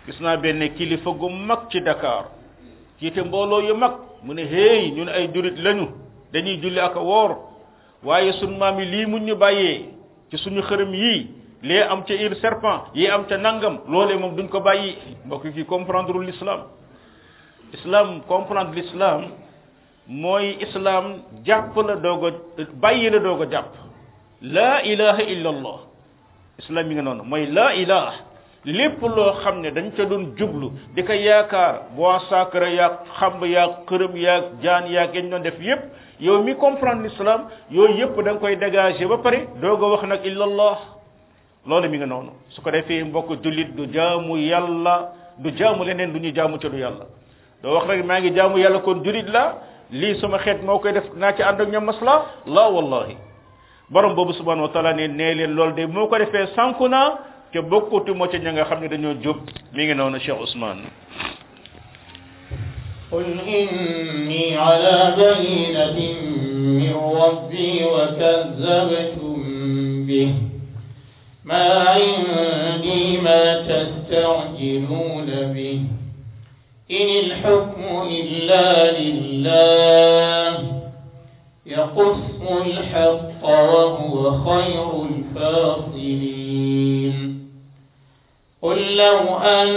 gis naa benn kilifa gu mag ci Dakar jiite mbooloo yu mag mu ne hey ñun ay jurit lañu dañuy julli ak a woor waaye sunu maam yi lii mun ñu bàyyee ci suñu xërëm yii lee am ca ir serpent yi am ca nangam loolee moom duñ ko bàyyi mbokk ki comprendre l'islam islam comprendre l'islam mooy islam jàpp la doog a bàyyi la doog a jàpp laa ilaha illa allah islam yi nga noonu mooy laa ilaha lépp loo xam ne dañ ca doon jublu di ko yaakaar bois sacré yaag xamb yaag xërëm yaag jaan yaag yañ doon def yépp yow mi comprendre l'islam yooyu yépp da nga koy dégager ba pare doog a wax nag illa allah loolu mi nga noonu su ko defee mbokk jullit du jaamu yàlla du jaamu leneen du ñu jaamu ca du yàlla doo wax rek maa ngi jaamu yàlla kon jullit la lii sama xeet moo koy def naa ci ànd ak ñoom masla la wallahi borom boobu subhanahu wa taala ne nee leen loolu de moo ko defee sànku naa te bokkutu moo ca ña nga xam ne dañoo jub mi ngi noonu Cheikh Ousmane قل إني على بينة من ربي وكذبتم به ما عندي ما تستعجلون به إن الحكم إلا لله يقص الحق وهو خير الفاصلين قل لو أن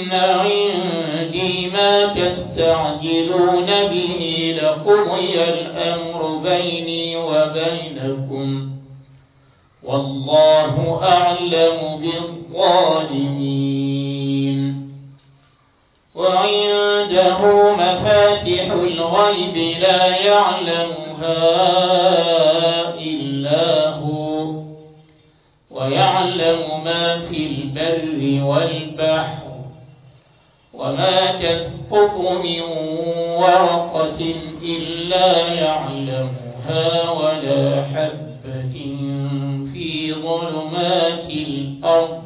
عندي ما تستعجلون به لقضي الأمر بيني وبينكم والله أعلم بالظالمين وعنده مفاتح الغيب لا يعلمها إلا هو ويعلم ما في البر والبحر وما تسقط من ورقة إلا يعلمها ولا حبة في ظلمات الأرض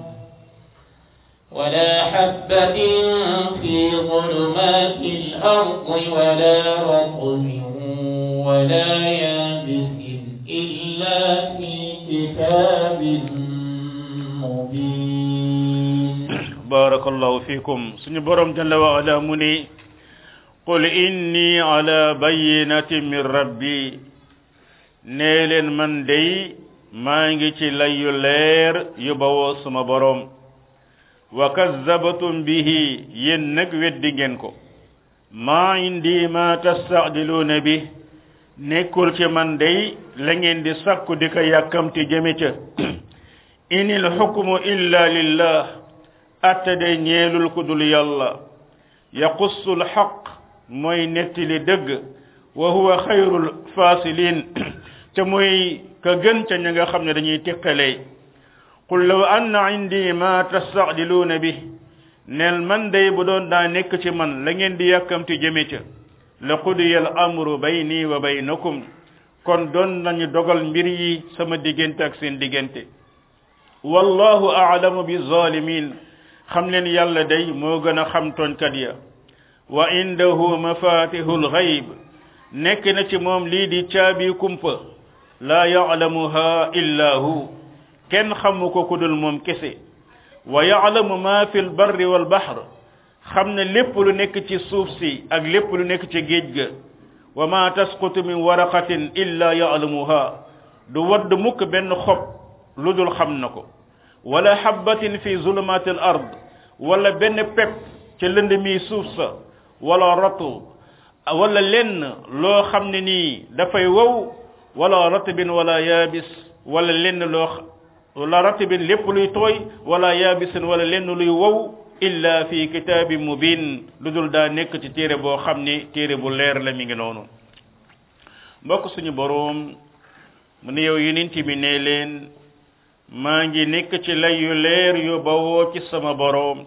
ولا حبة في ظلمات الأرض ولا رطب ولا يابس إلا في كتاب مبين بارك الله فيكم سني بروم جل وعلا مني قل إني على بينة من ربي نيلن من دي مانجي تي لايو لير يباو سما بروم وكذبتم به ينك ودي ngeen ko ma indi ma tastadiluna bi nekkul ci man day la ngeen di sakku di ko yàkkamti jëme ca inil hukmu illa lillah atte day ñeelul ku dul yàlla yaqussu lxaq mooy nettali dëgg wa huwa xayrul fasilin te mooy ka gën ca ña nga xam ne dañuy teqalee qul law anna indi ma tastadiluuna bi neel man day bu doon daa nekk ci man la ngeen di yàkkamti jëme ca la qudiya al amru bayni wa baynakum kon doon nañu dogal mbir yi sama diggante ak seen diggante wallahu a'lamu bi zalimin xam leen yàlla day moo gën a xam tooñkat ya wa indahu mafatihul ghaib nekk na ci moom lii di caabi kumpa la ya'lamuha illa hu kenn xamu ko ku dul moom kese wa ya'lamu ma fil barri wal bahr xam ne lépp lu nekk ci suuf si ak lépp lu nekk ci géej ga wa ma tasqutu min waraqatin illa ya'lamuha du wadd mukk benn xob lu dul xam na ko wala habbatin fi zulumat al ard wala benn pepp ca lënd mi suuf sa wala ratu wala lenn loo xam ne nii dafay wow wala ratbin wala yaabis wala lenn loo wala ratbin lépp luy tooy wala yaabisin wala lenn luy wow illa fi kitabin mubin lu dul daa nekk ci téere boo xam ni téere bu leer la mi ngi noonu mbokk suñu boroom mu ne yow yonent bi ne leen maa ngi nekk ci lay yu leer yu bawoo ci sama boroom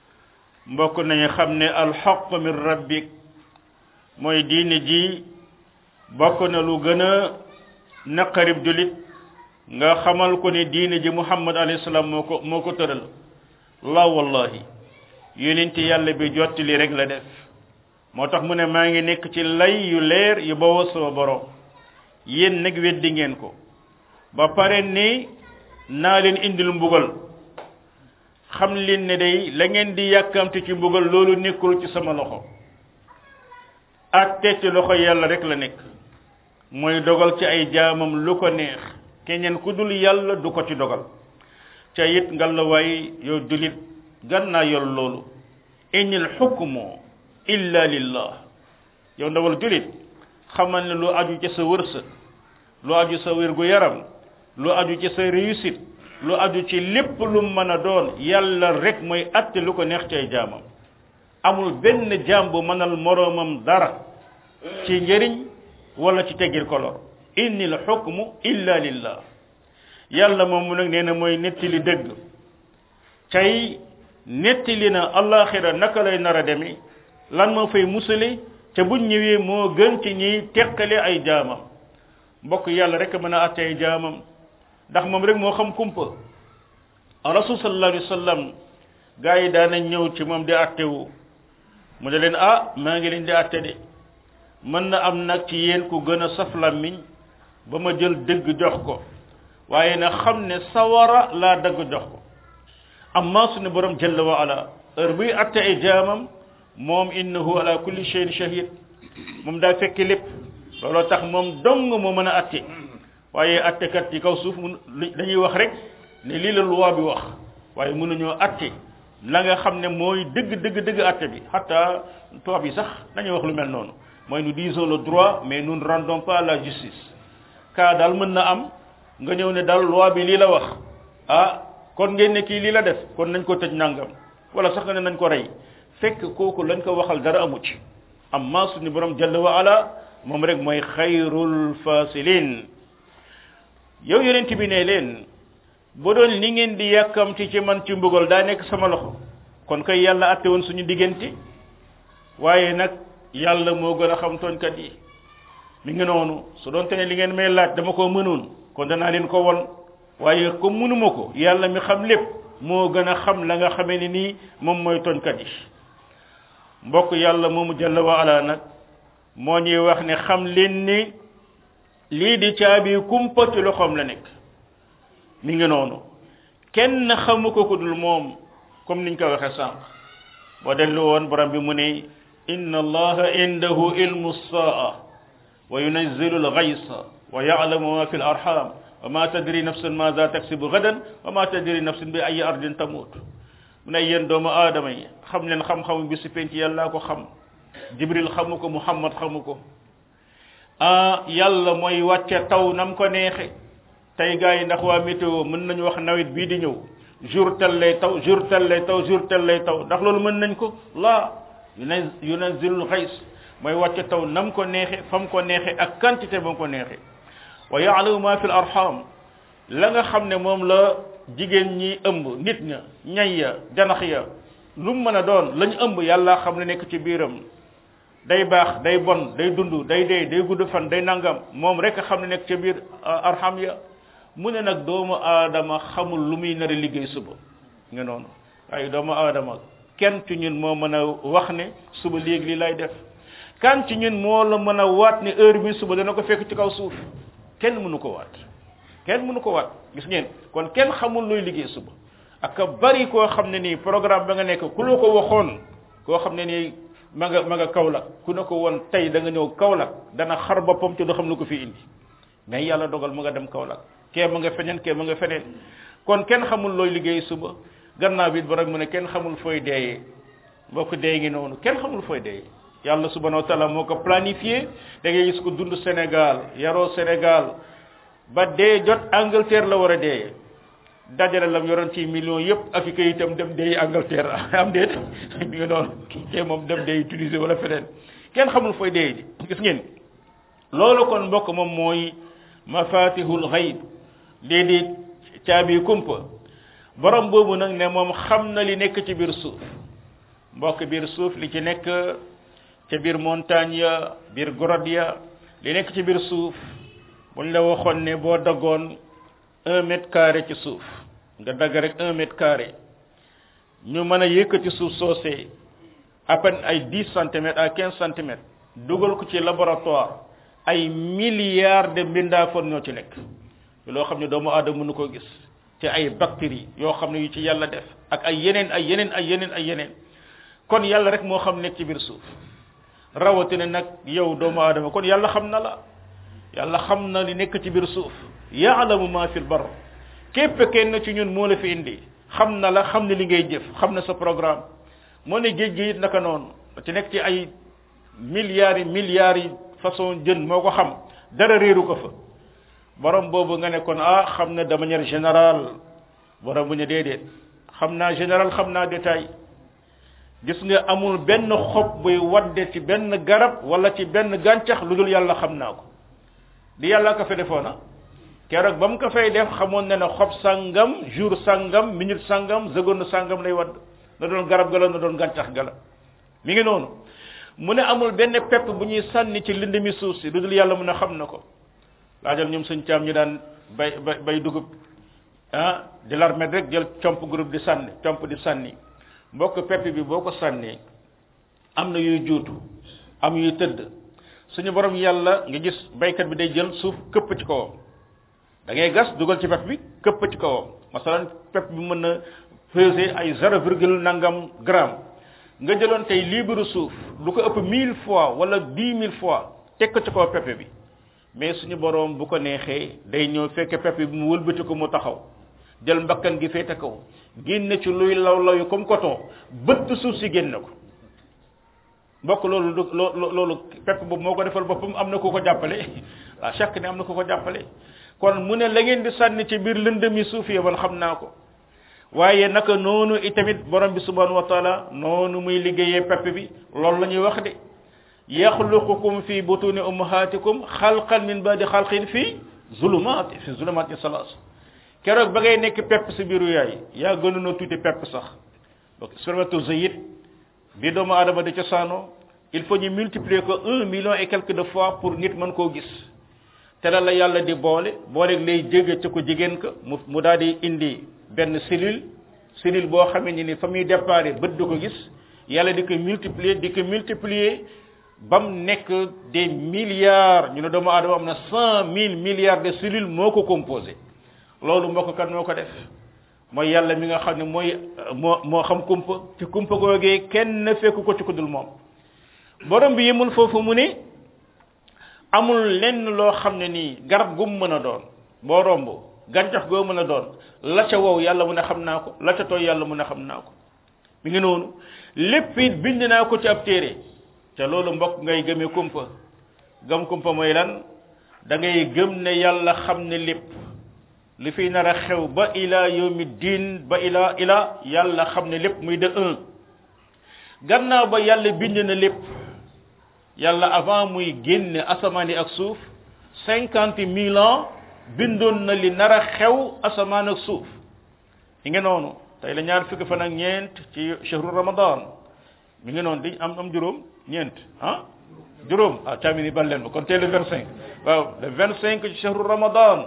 mbokk nañu xam ne alxaq min rabbik mooy diine ji bokk na lu gën a naqarib julit nga xamal ko ne diine ji muhammad alayhi salaam moo ko moo ko tëral la wallahi yonent yàlla bi jottali rek la def moo tax mu ne maa ngi nekk ci lay yu leer yu bawoo sama boroom yéen nag weddi ngeen ko ba pare ni naa leen indil mbugal xam leen ne day la ngeen di yàkkamti ci mbugal loolu nekkul ci sama loxo atte ci loxo yàlla rek la nekk mooy dogal ci ay jaamam lu ko neex keneen ku dul yàlla du ko ci dogal ca it ngal la waay yow julit gannaa yor loolu inil xukmu illa lillah yow ndawal julit xamal ne lu aju ci sa wërsëg lu aju sa wér gu yaram lu aju ci sa réussite lu aju ci lépp lu mën a doon yàlla rek mooy atte lu ko neex ci ay jaamam amul benn jaam bu mënal moroomam dara ci njëriñ wala ci teggil kolor innil xukmu illa lillah yàlla moom mu nag nee na mooy nettali dëgg tey nettali na allaxira naka lay nar a demee lan moo fay musale te buñ ñëwee moo gën ci ñiy teqale ay jaamam mbokk yàlla rek mën a atte ay jaamam ndax moom rek moo xam kumpa rasul sallallahu alayhi wa sallam gaa yi daanañ ñëw ci moom di attewu mu ne leen ah maa ngi leen di atte de mën na am nag ci yéen ku gën a saf làmmiñ ba ma jël dëgg jox ko waaye na xam ne sawara laa dëgg jox ko amma suñu borom jalla wa ala heure buy atte ay jaamam moom innahu ala kulli shay'in shahid moom daa fekk lépp looloo tax moom dong moo mën a atte waaye attekat ci kaw suuf mun dañuy wax rek ne lii la loi bi wax waaye mënuñoo atte la nga xam ne mooy dëgg dëgg dëgg atte bi hatta tubaab yi sax dañuy wax lu mel noonu mooy nous disons le droit mais nous ne rendons pas la justice kaa daal mën na am nga ñëw ne daal loi bi lii la wax ah kon ngeen ne kii lii la def kon nañ ko tëj nangam wala sax nga ne nañ ko rey fekk kooku lañ ko waxal dara amu ci amma suñu borom jalla wa ala moom rek mooy xayrul fasilin yow yonent bi ne leen bu doon li ngeen di yàkkamti ci man ci mbugal daa nekk sama loxo kon kay yàlla atte woon suñu diggante waaye nag yàlla moo gën a xam tooñkat yi mi ngi noonu su doon te ne li ngeen may laaj dama ko mënoon kon danaa leen ko won waaye comme mënuma ko yàlla mi xam lépp moo gën a xam la nga xamee ne nii moom mooy tooñkat yi mbokk yàlla moomu jalla wa ala nag moo ñuy wax ne xam leen ni lii di caabi kumpa ci loxoom la nekk mi ngi noonu kenn xamu ko ku dul moom comme niñ ko waxee sànq boo dellu woon borom bi mu ne inna allaha indahu ilmu saa wa yunazzilu alghaysa wa ya'lamu ma fi al-arham wa ma tadri nafsun madha taksibu gadan wa ma tadri nafsun bi ayi ardin tamut mu ne yéen doomu aadama yi xam leen xam-xamu bi si penc yàllaa ko xam jibril xamu ko muhammad xamu ko ah yàlla mooy wàcce taw nam ko neexe tey gars yi ndax waa météo mën nañu wax nawet bii di ñëw jour tel lay taw jour tel lay taw jour tel lay taw ndax loolu mën nañ ko laa yunazzilul xays mooy wàcce taw nam ko neexe fam ko neexe ak quantité ba ko neexe wa yaalamu ma fi l arham la nga xam ne moom la jigéen ñi ëmb nit ña ñay ya janax ya lu mu mën a doon lañ ëmb yàlla xam ne nekk ci biiram day baax day bon day dund day dee day gudd fan day nangam moom rek xam ne nekk ca biir arham ya mu ne nag doomu aadama xamul lu muy nar a liggéey suba nga noonu waaye doomu aadama kenn ci ñun moo mën a wax ne suba léegi li lay def kan ci ñun moo la mën a waat ne heure bi suba dana ko fekk ci kaw suuf kenn mënu ko waat kenn mënu ko waat gis ngeen kon kenn xamul luy liggéey suba ak bari koo xam ne nii programme ba nga nekk ku la ko waxoon koo xam ne nii ma nga ma nga Kaolack ku ne ko woon tey da nga ñëw Kaolack dana xar boppam te du xam lu ko fi indi mais yàlla dogal mu nga dem Kaolack kee ma nga feneen kee ma nga feneen kon kenn xamul looy liggéey suba gannaaw bi it ba rek mu ne kenn xamul fooy deeyee mbokk dee ngi noonu kenn xamul fooy deeyee yàlla subhanahu wa taala moo ko planifié da ngay gis ko dund Sénégal yaroo Sénégal ba dee jot Angleterre la war a deeyee dajale lam yoroon ci millions yëpp ak i kayitam dem deeyi Angleterre am déet mi ngi noonu kee moom dem deeyi Tunisie wala feneen kenn xamul fooy deeyee ji gis ngeen loolu kon mbokk moom mooy mafatihul xayb lii di caabi kumpa borom boobu nag ne moom xam na li nekk ci biir suuf mbokk biir suuf li ci nekk ca biir montagne ya biir grotte ya li nekk ci biir suuf buñ la waxoon ne boo daggoon un mètre carré ci suuf nga dagg rek un mètre carré ñu mën a yëkkati suuf soosee à peine ay dix centimètres à quinze centimètres dugal ko ci laboratoire ay milliards de mbindaafoon ñoo ci nekk loo xam ne doomu aadama mënu ko gis ci ay bactéries yoo xam ne yu ci yàlla def ak ay yeneen ay yeneen ay yeneen ay yeneen kon yàlla rek moo xam nekk ci biir suuf rawatina nag yow doomu aadama kon yàlla xam na la yàlla xam na li nekk ci biir suuf yaalamu ma fil bar képp kenn ci ñun moo la fi indi xam na la xam ne li ngay jëf xam na sa programme moo ne géej gi it naka noonu ci nekk ci ay milliards yi milliards yi façon jën moo ko xam dara réeru ko fa borom boobu nga ne kon ah xam na de manière générale borom bu ñu déedéet xam naa général xam naa détail gis nga amul benn xob buy wadde ci benn garab wala ci benn gàncax lu dul yàlla xam naa ko di yàlla ko fa defoona keroog ba mu ko fay def xamoon ne ne xob sangam jour sangam minute sangam seconde sangam lay wadd na doon garab gala na doon gàncax gala mi ngi noonu mu ne amul benn pepp bu ñuy sànni ci lind mi suuf si lu dul yàlla mu ne xam na ko laajal ñoom suñ caam ñu daan bay bay bay dugub ah di larmet rek jël comp groupe di sànni comp di sànni mbokk pepp bi boo ko sànnee am na yuy juutu am yuy tëdd suñu borom yàlla nga gis baykat bi day jël suuf këpp ci kawam da ngay gas dugal ci pepp bi këpp ci kawam masalan pepp bi mën na peser ay zéro virgule nangam gramme nga jëloon tey libre suuf lu ko ëpp mille fois wala dix mille fois teg ko ci kaw pepp bi mais suñu borom bu ko neexee day ñëw fekk pepp bi mu wëlbati ko mu taxaw jël mbakkan gi féete kaw génne ci luy law law yu comme coton bëtt suuf si génne ko mbokk loolu du loo loolu pepp boobu moo ko defal boppam am na ku ko jàppale à chaque ne am na ku ko jàppale kon mu ne la ngeen di sànni ci biir lëndëmi suuf yi man xam naa ko waaye naka noonu itamit borom bi subhanahu wa taala noonu muy liggéeyee pepp bi loolu la ñuy wax de yaxluqukum fi butuni ummahatikum xalqan min badi xalqin fi zulumat fi zulumat salas keroog ba ngay nekk pepp si biiru yaay yaa gënoon a tuuti pepp sax donc spermatozoïde bi doomu aadama di cosaanoo il faut ñu multiplier ko un million et quelque de fois pour nit mën koo gis te la la yàlla di boole booleeg lay jege ca ko jigéen ka mu mu daal di indi benn cellule cellule boo xamee ni ni fa muy déparé bët du ko gis yàlla di ko multiplier di ko multiplier ba mu nekk des milliards ñu ne doomu aadama am na cent mille milliards de cellules moo ko composé loolu mbokk kan moo ko def mooy yàlla mi nga xam ne mooy moo moo xam kumpa ci kumpa googee kenn fekku ko ci ku dul moom borom bi yemul foofu mu ne amul lenn loo xam ne nii garab gu mu mën a doon boo romb gàncax goo mën a doon la ca wow yàlla mu ne xam naa ko la ca tooy yàlla mu ne xam naa ko mi ngi noonu lépp it bind naa ko ci ab téere te loolu mbokk ngay gëmee kumpa gëm kumpa mooy lan da ngay gëm ne yàlla xam ne lépp li fi nar a xew ba ila yawmi diin ba ila ila yàlla xam ne lépp muy de un gannaaw ba yàlla bind na lépp yàlla avant muy génne asamaan yi ak suuf cinquante mille ans bindoon na li nar a xew asamaan ak suuf mi ngi noonu tey la ñaar fukki fan ak ñeent ci shahru ramadan mi ngi noonu di am am juróom ñeent ah juróom ah caamini bal leen ba kon tey le vingt cinq waaw le vingt cinq ci shahru ramadan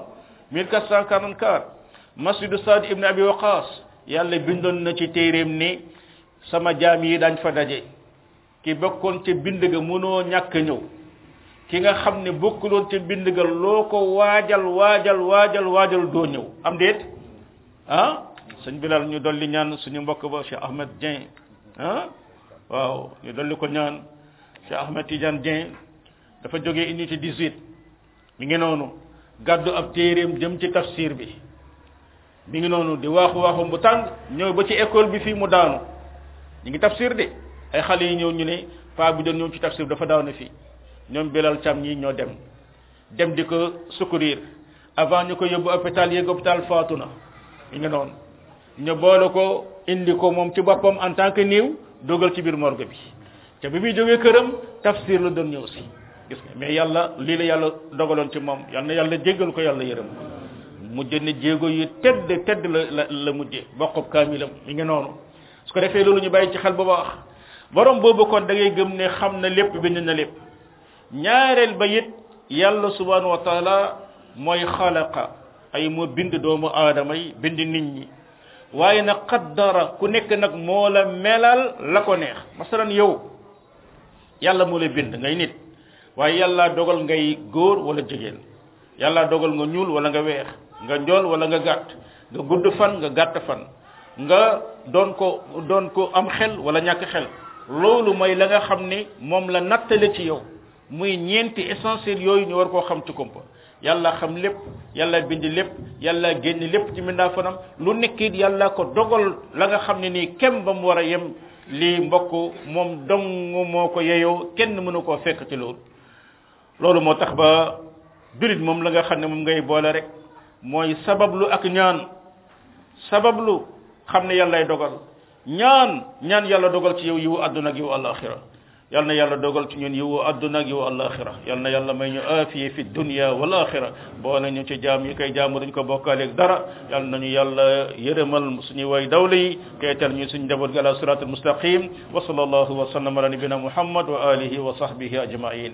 1444 masjidu Saad ibn Abi Waqas yàlla bindoon na ci téeréem ni sama jaam yi dañ fa daje ki bokkoon ca bind ga mënoo ñàkk ñëw ki nga xam ne bokkuloon ca bind ga loo ko waajal waajal waajal waajal doo ñëw am déet ah sëñ Bilal ñu dolli ñaan suñu mbokk ba Cheikh Ahmed Dieng ah waaw ñu dolli ko ñaan Cheikh Ahmed Tidiane Dieng dafa jógee unité 18 mi ngi noonu gàddu ab téeréem jëm ci tafsir bi mi ngi noonu di waaxu waaxum bu tàng ñëw ba ci école bi fii mu daanu ñu ngi tafsir de ay xale yi ñëw ñu ne paa bi doon ñëw ci tafsir dafa daaw na fii ñoom Bilal Cam ñi ñoo dem dem di ko secourir avant ñu ko yóbbu hôpital yéeg hôpital faatu na mi ngi noonu ñu boole ko indi ko moom ci boppam en tant que néew dogal ci biir morgue bi te bi muy jógee këram tafsir la doon ñëw si gis nga mais yàlla lii la yàlla dogaloon ci moom yal na yàlla jéggal ko yàlla yërëm mujj ne jéego yu tedd tedd la la la mujje bokkub kaamilam mi ngi noonu su ko defee loolu ñu bàyyi ci xel bu baax borom boobu kon da ngay gëm ne xam na lépp bind na lépp ñaareel ba it yàlla subhanahu wa taala mooy xalaqa ay moo bind doomu aadama yi bind nit ñi waaye nag qaddara ku nekk nag moo la melal la ko neex masalan yow yàlla moo la bind ngay nit waaye yàlla dogal ngay góor wala jigéen yàlla dogal nga ñuul wala nga weex nga njool wala nga gàtt nga gudd fan nga gàtt fan nga doon ko doon ko am xel wala ñàkk xel loolu mooy la nga xam ne moom la nattale ci yow muy ñeenti essentiel yooyu ñu war koo xam ci kumpa yàlla xam lépp yàlla bind lépp yàlla génn lépp ci mindaa fanam lu nekkit yàlla ko dogal la nga xam ne nii kem ba mu war a yem lii mbokk moom dong moo ko yeyoo kenn mënu koo fekk ci loolu loolu moo tax ba julit moom la nga xam ne moom ngay boole rek mooy sabablu ak ñaan sabablu xam ne yàllay dogal ñaan ñaan yàlla dogal ci yow yiwu àdduna ak yiwu alaxira yal na yàlla dogal ci ñun yiwu àdduna ak yiwu alaxira yal na yàlla may ñu aafiye fi dunya wal axira boole ñu ci jaam yi koy jaamu duñ ko bokkaaleeg dara yal nañu yàlla yërëmal suñuy way dawla yi teetal ñu suñu njaboot gi ala siratul mustaqim wa sallallahu wa sallam ala nabina muhammad wa alihi wa sahbihi ajmain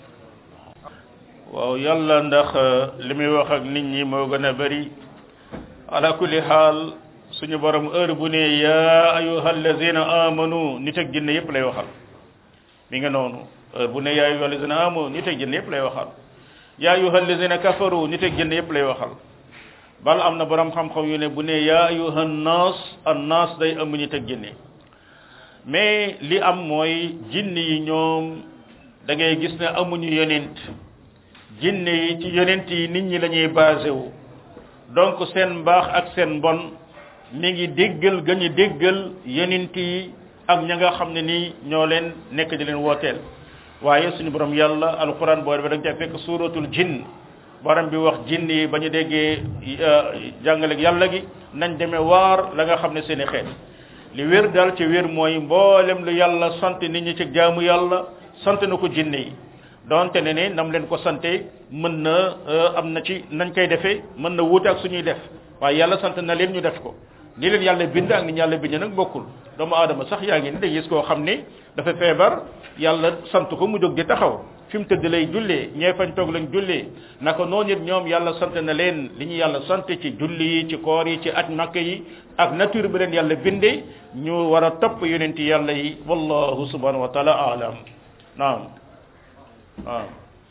waaw yàlla ndax li muy wax ak nit ñi moo gën a bëri ala kulli xaal suñu borom heure bu ne ya ayuha allazina amanu nit ak jinne yépp lay waxal mi nga noonu heure bu ne ya ayuha allazina amanu nit ak jinne yépp lay waxal ya ayuha allazina kafaru nit ak jinne yépp lay waxal bal am na borom xam-xam yu ne bu ne ya ayuha nas an nas day ëmb nit ak jinne mais li am mooy jinne yi ñoom da ngay gis ne amuñu yonent jinne yi ci yonent yi nit ñi lañuy basé wu donc seen mbaax ak seen mbon mi ngi déggal ga ñu déggal yonent yi ak ña nga xam ne nii ñoo leen nekk di leen wooteel waaye suñu borom yàlla alquran boo ba da nga ca fekk suratul jinn borom bi wax jinn yi ba ñu déggee jàngaleeg yàlla gi nañ demee waar la nga xam ne seen i xeet li wér daal ci wér mooy mboolem lu yàlla sant nit ñi ci jaamu yàlla sant na ko jinne yi donte ne ne nam leen ko sante mën na am na ci nañ koy defee mën na wuute ak suñuy def waaye yàlla sant na leen ñu def ko ni leen yàlla bind ak ni yàlla bind nag bokkul doomu aadama sax yaa ngi ni day gis koo xam ne dafa feebar yàlla sant ko mu jóg di taxaw fi mu tëdd lay jullee ñee fañ toog lañ jullee naka noonu it ñoom yàlla sant na leen li ñu yàlla sant ci julli yi ci koor yi ci aj makk yi ak nature bi leen yàlla bindee ñu war a topp yonenti yàlla yi wallahu subhanahu wa taala alam naam waaw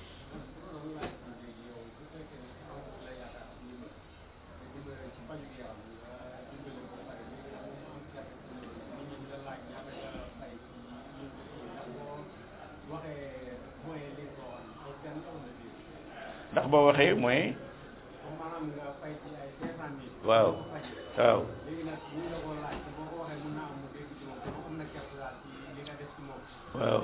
ndax boo waxee mooy waaw waaw waaw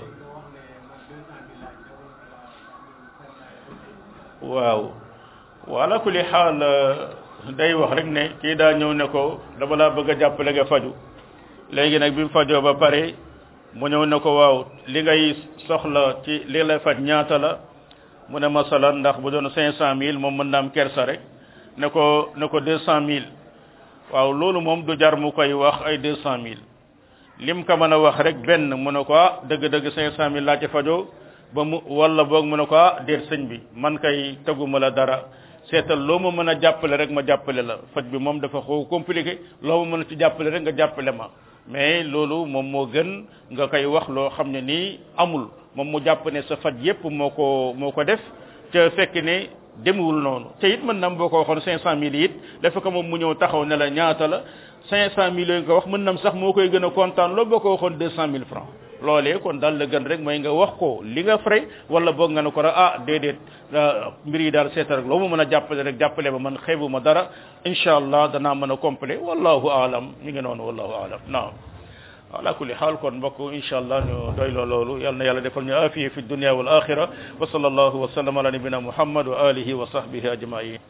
waaw wala kulli xaal day wax rek ne kii daa ñëw ne ko dama laa bëgg a jàppale nga faju léegi nag bi mu fajoo ba pare mu ñëw ne ko waaw li ngay soxla ci li lay faj ñaata la mu ne masalan ndax bu doon cinq cent mille moom mën na am kersa rek ne ko ne ko deux cent mille waaw loolu moom du jar mu koy wax ay deux cent mille lim ka mën a wax rek benn mu ne ko ah dëgg-dëgg cinq cent mille laa ci fajoo ba mu wala boog mu ne ko ah déet sëñ bi man kay teguma la dara seetal loo ma mën a jàppale rek ma jàppale la faj bi moom dafa xaw compliqué loo ma mën a ci jàppale rek nga jàppale ma mais loolu moom moo gën nga koy wax loo xam ne nii amul moom mu jàpp ne sa faj yépp moo ko moo ko def te fekk ne demewul noonu te it mën na am boo ko waxoon cinq cent mille it dafa ko moom mu ñëw taxaw ne la ñaata la cinq cent mille yooyu nga wax mën nam sax moo koy gën a kontaan loolu boo ko waxoon deux cent mille francs loolee kon daal la gën rek mooy nga wax ko li nga frais wala boog nga ne ko rek ah déedéet mbir yi daal seeta rek loo ma mën a jàppale rek jàppale ba man xeebu ma dara incha allah danaa mën a complet wallahu aalam mi ngi noonu wallahu aalam naam ala kulli xaal kon mbokk incha allah ñu doy loo loolu yal na yàlla defal ñu afiye fi dunia wal axira wa sallallahu wa sallam ala nabina muhammad wa alihi wa sahbihi ajmain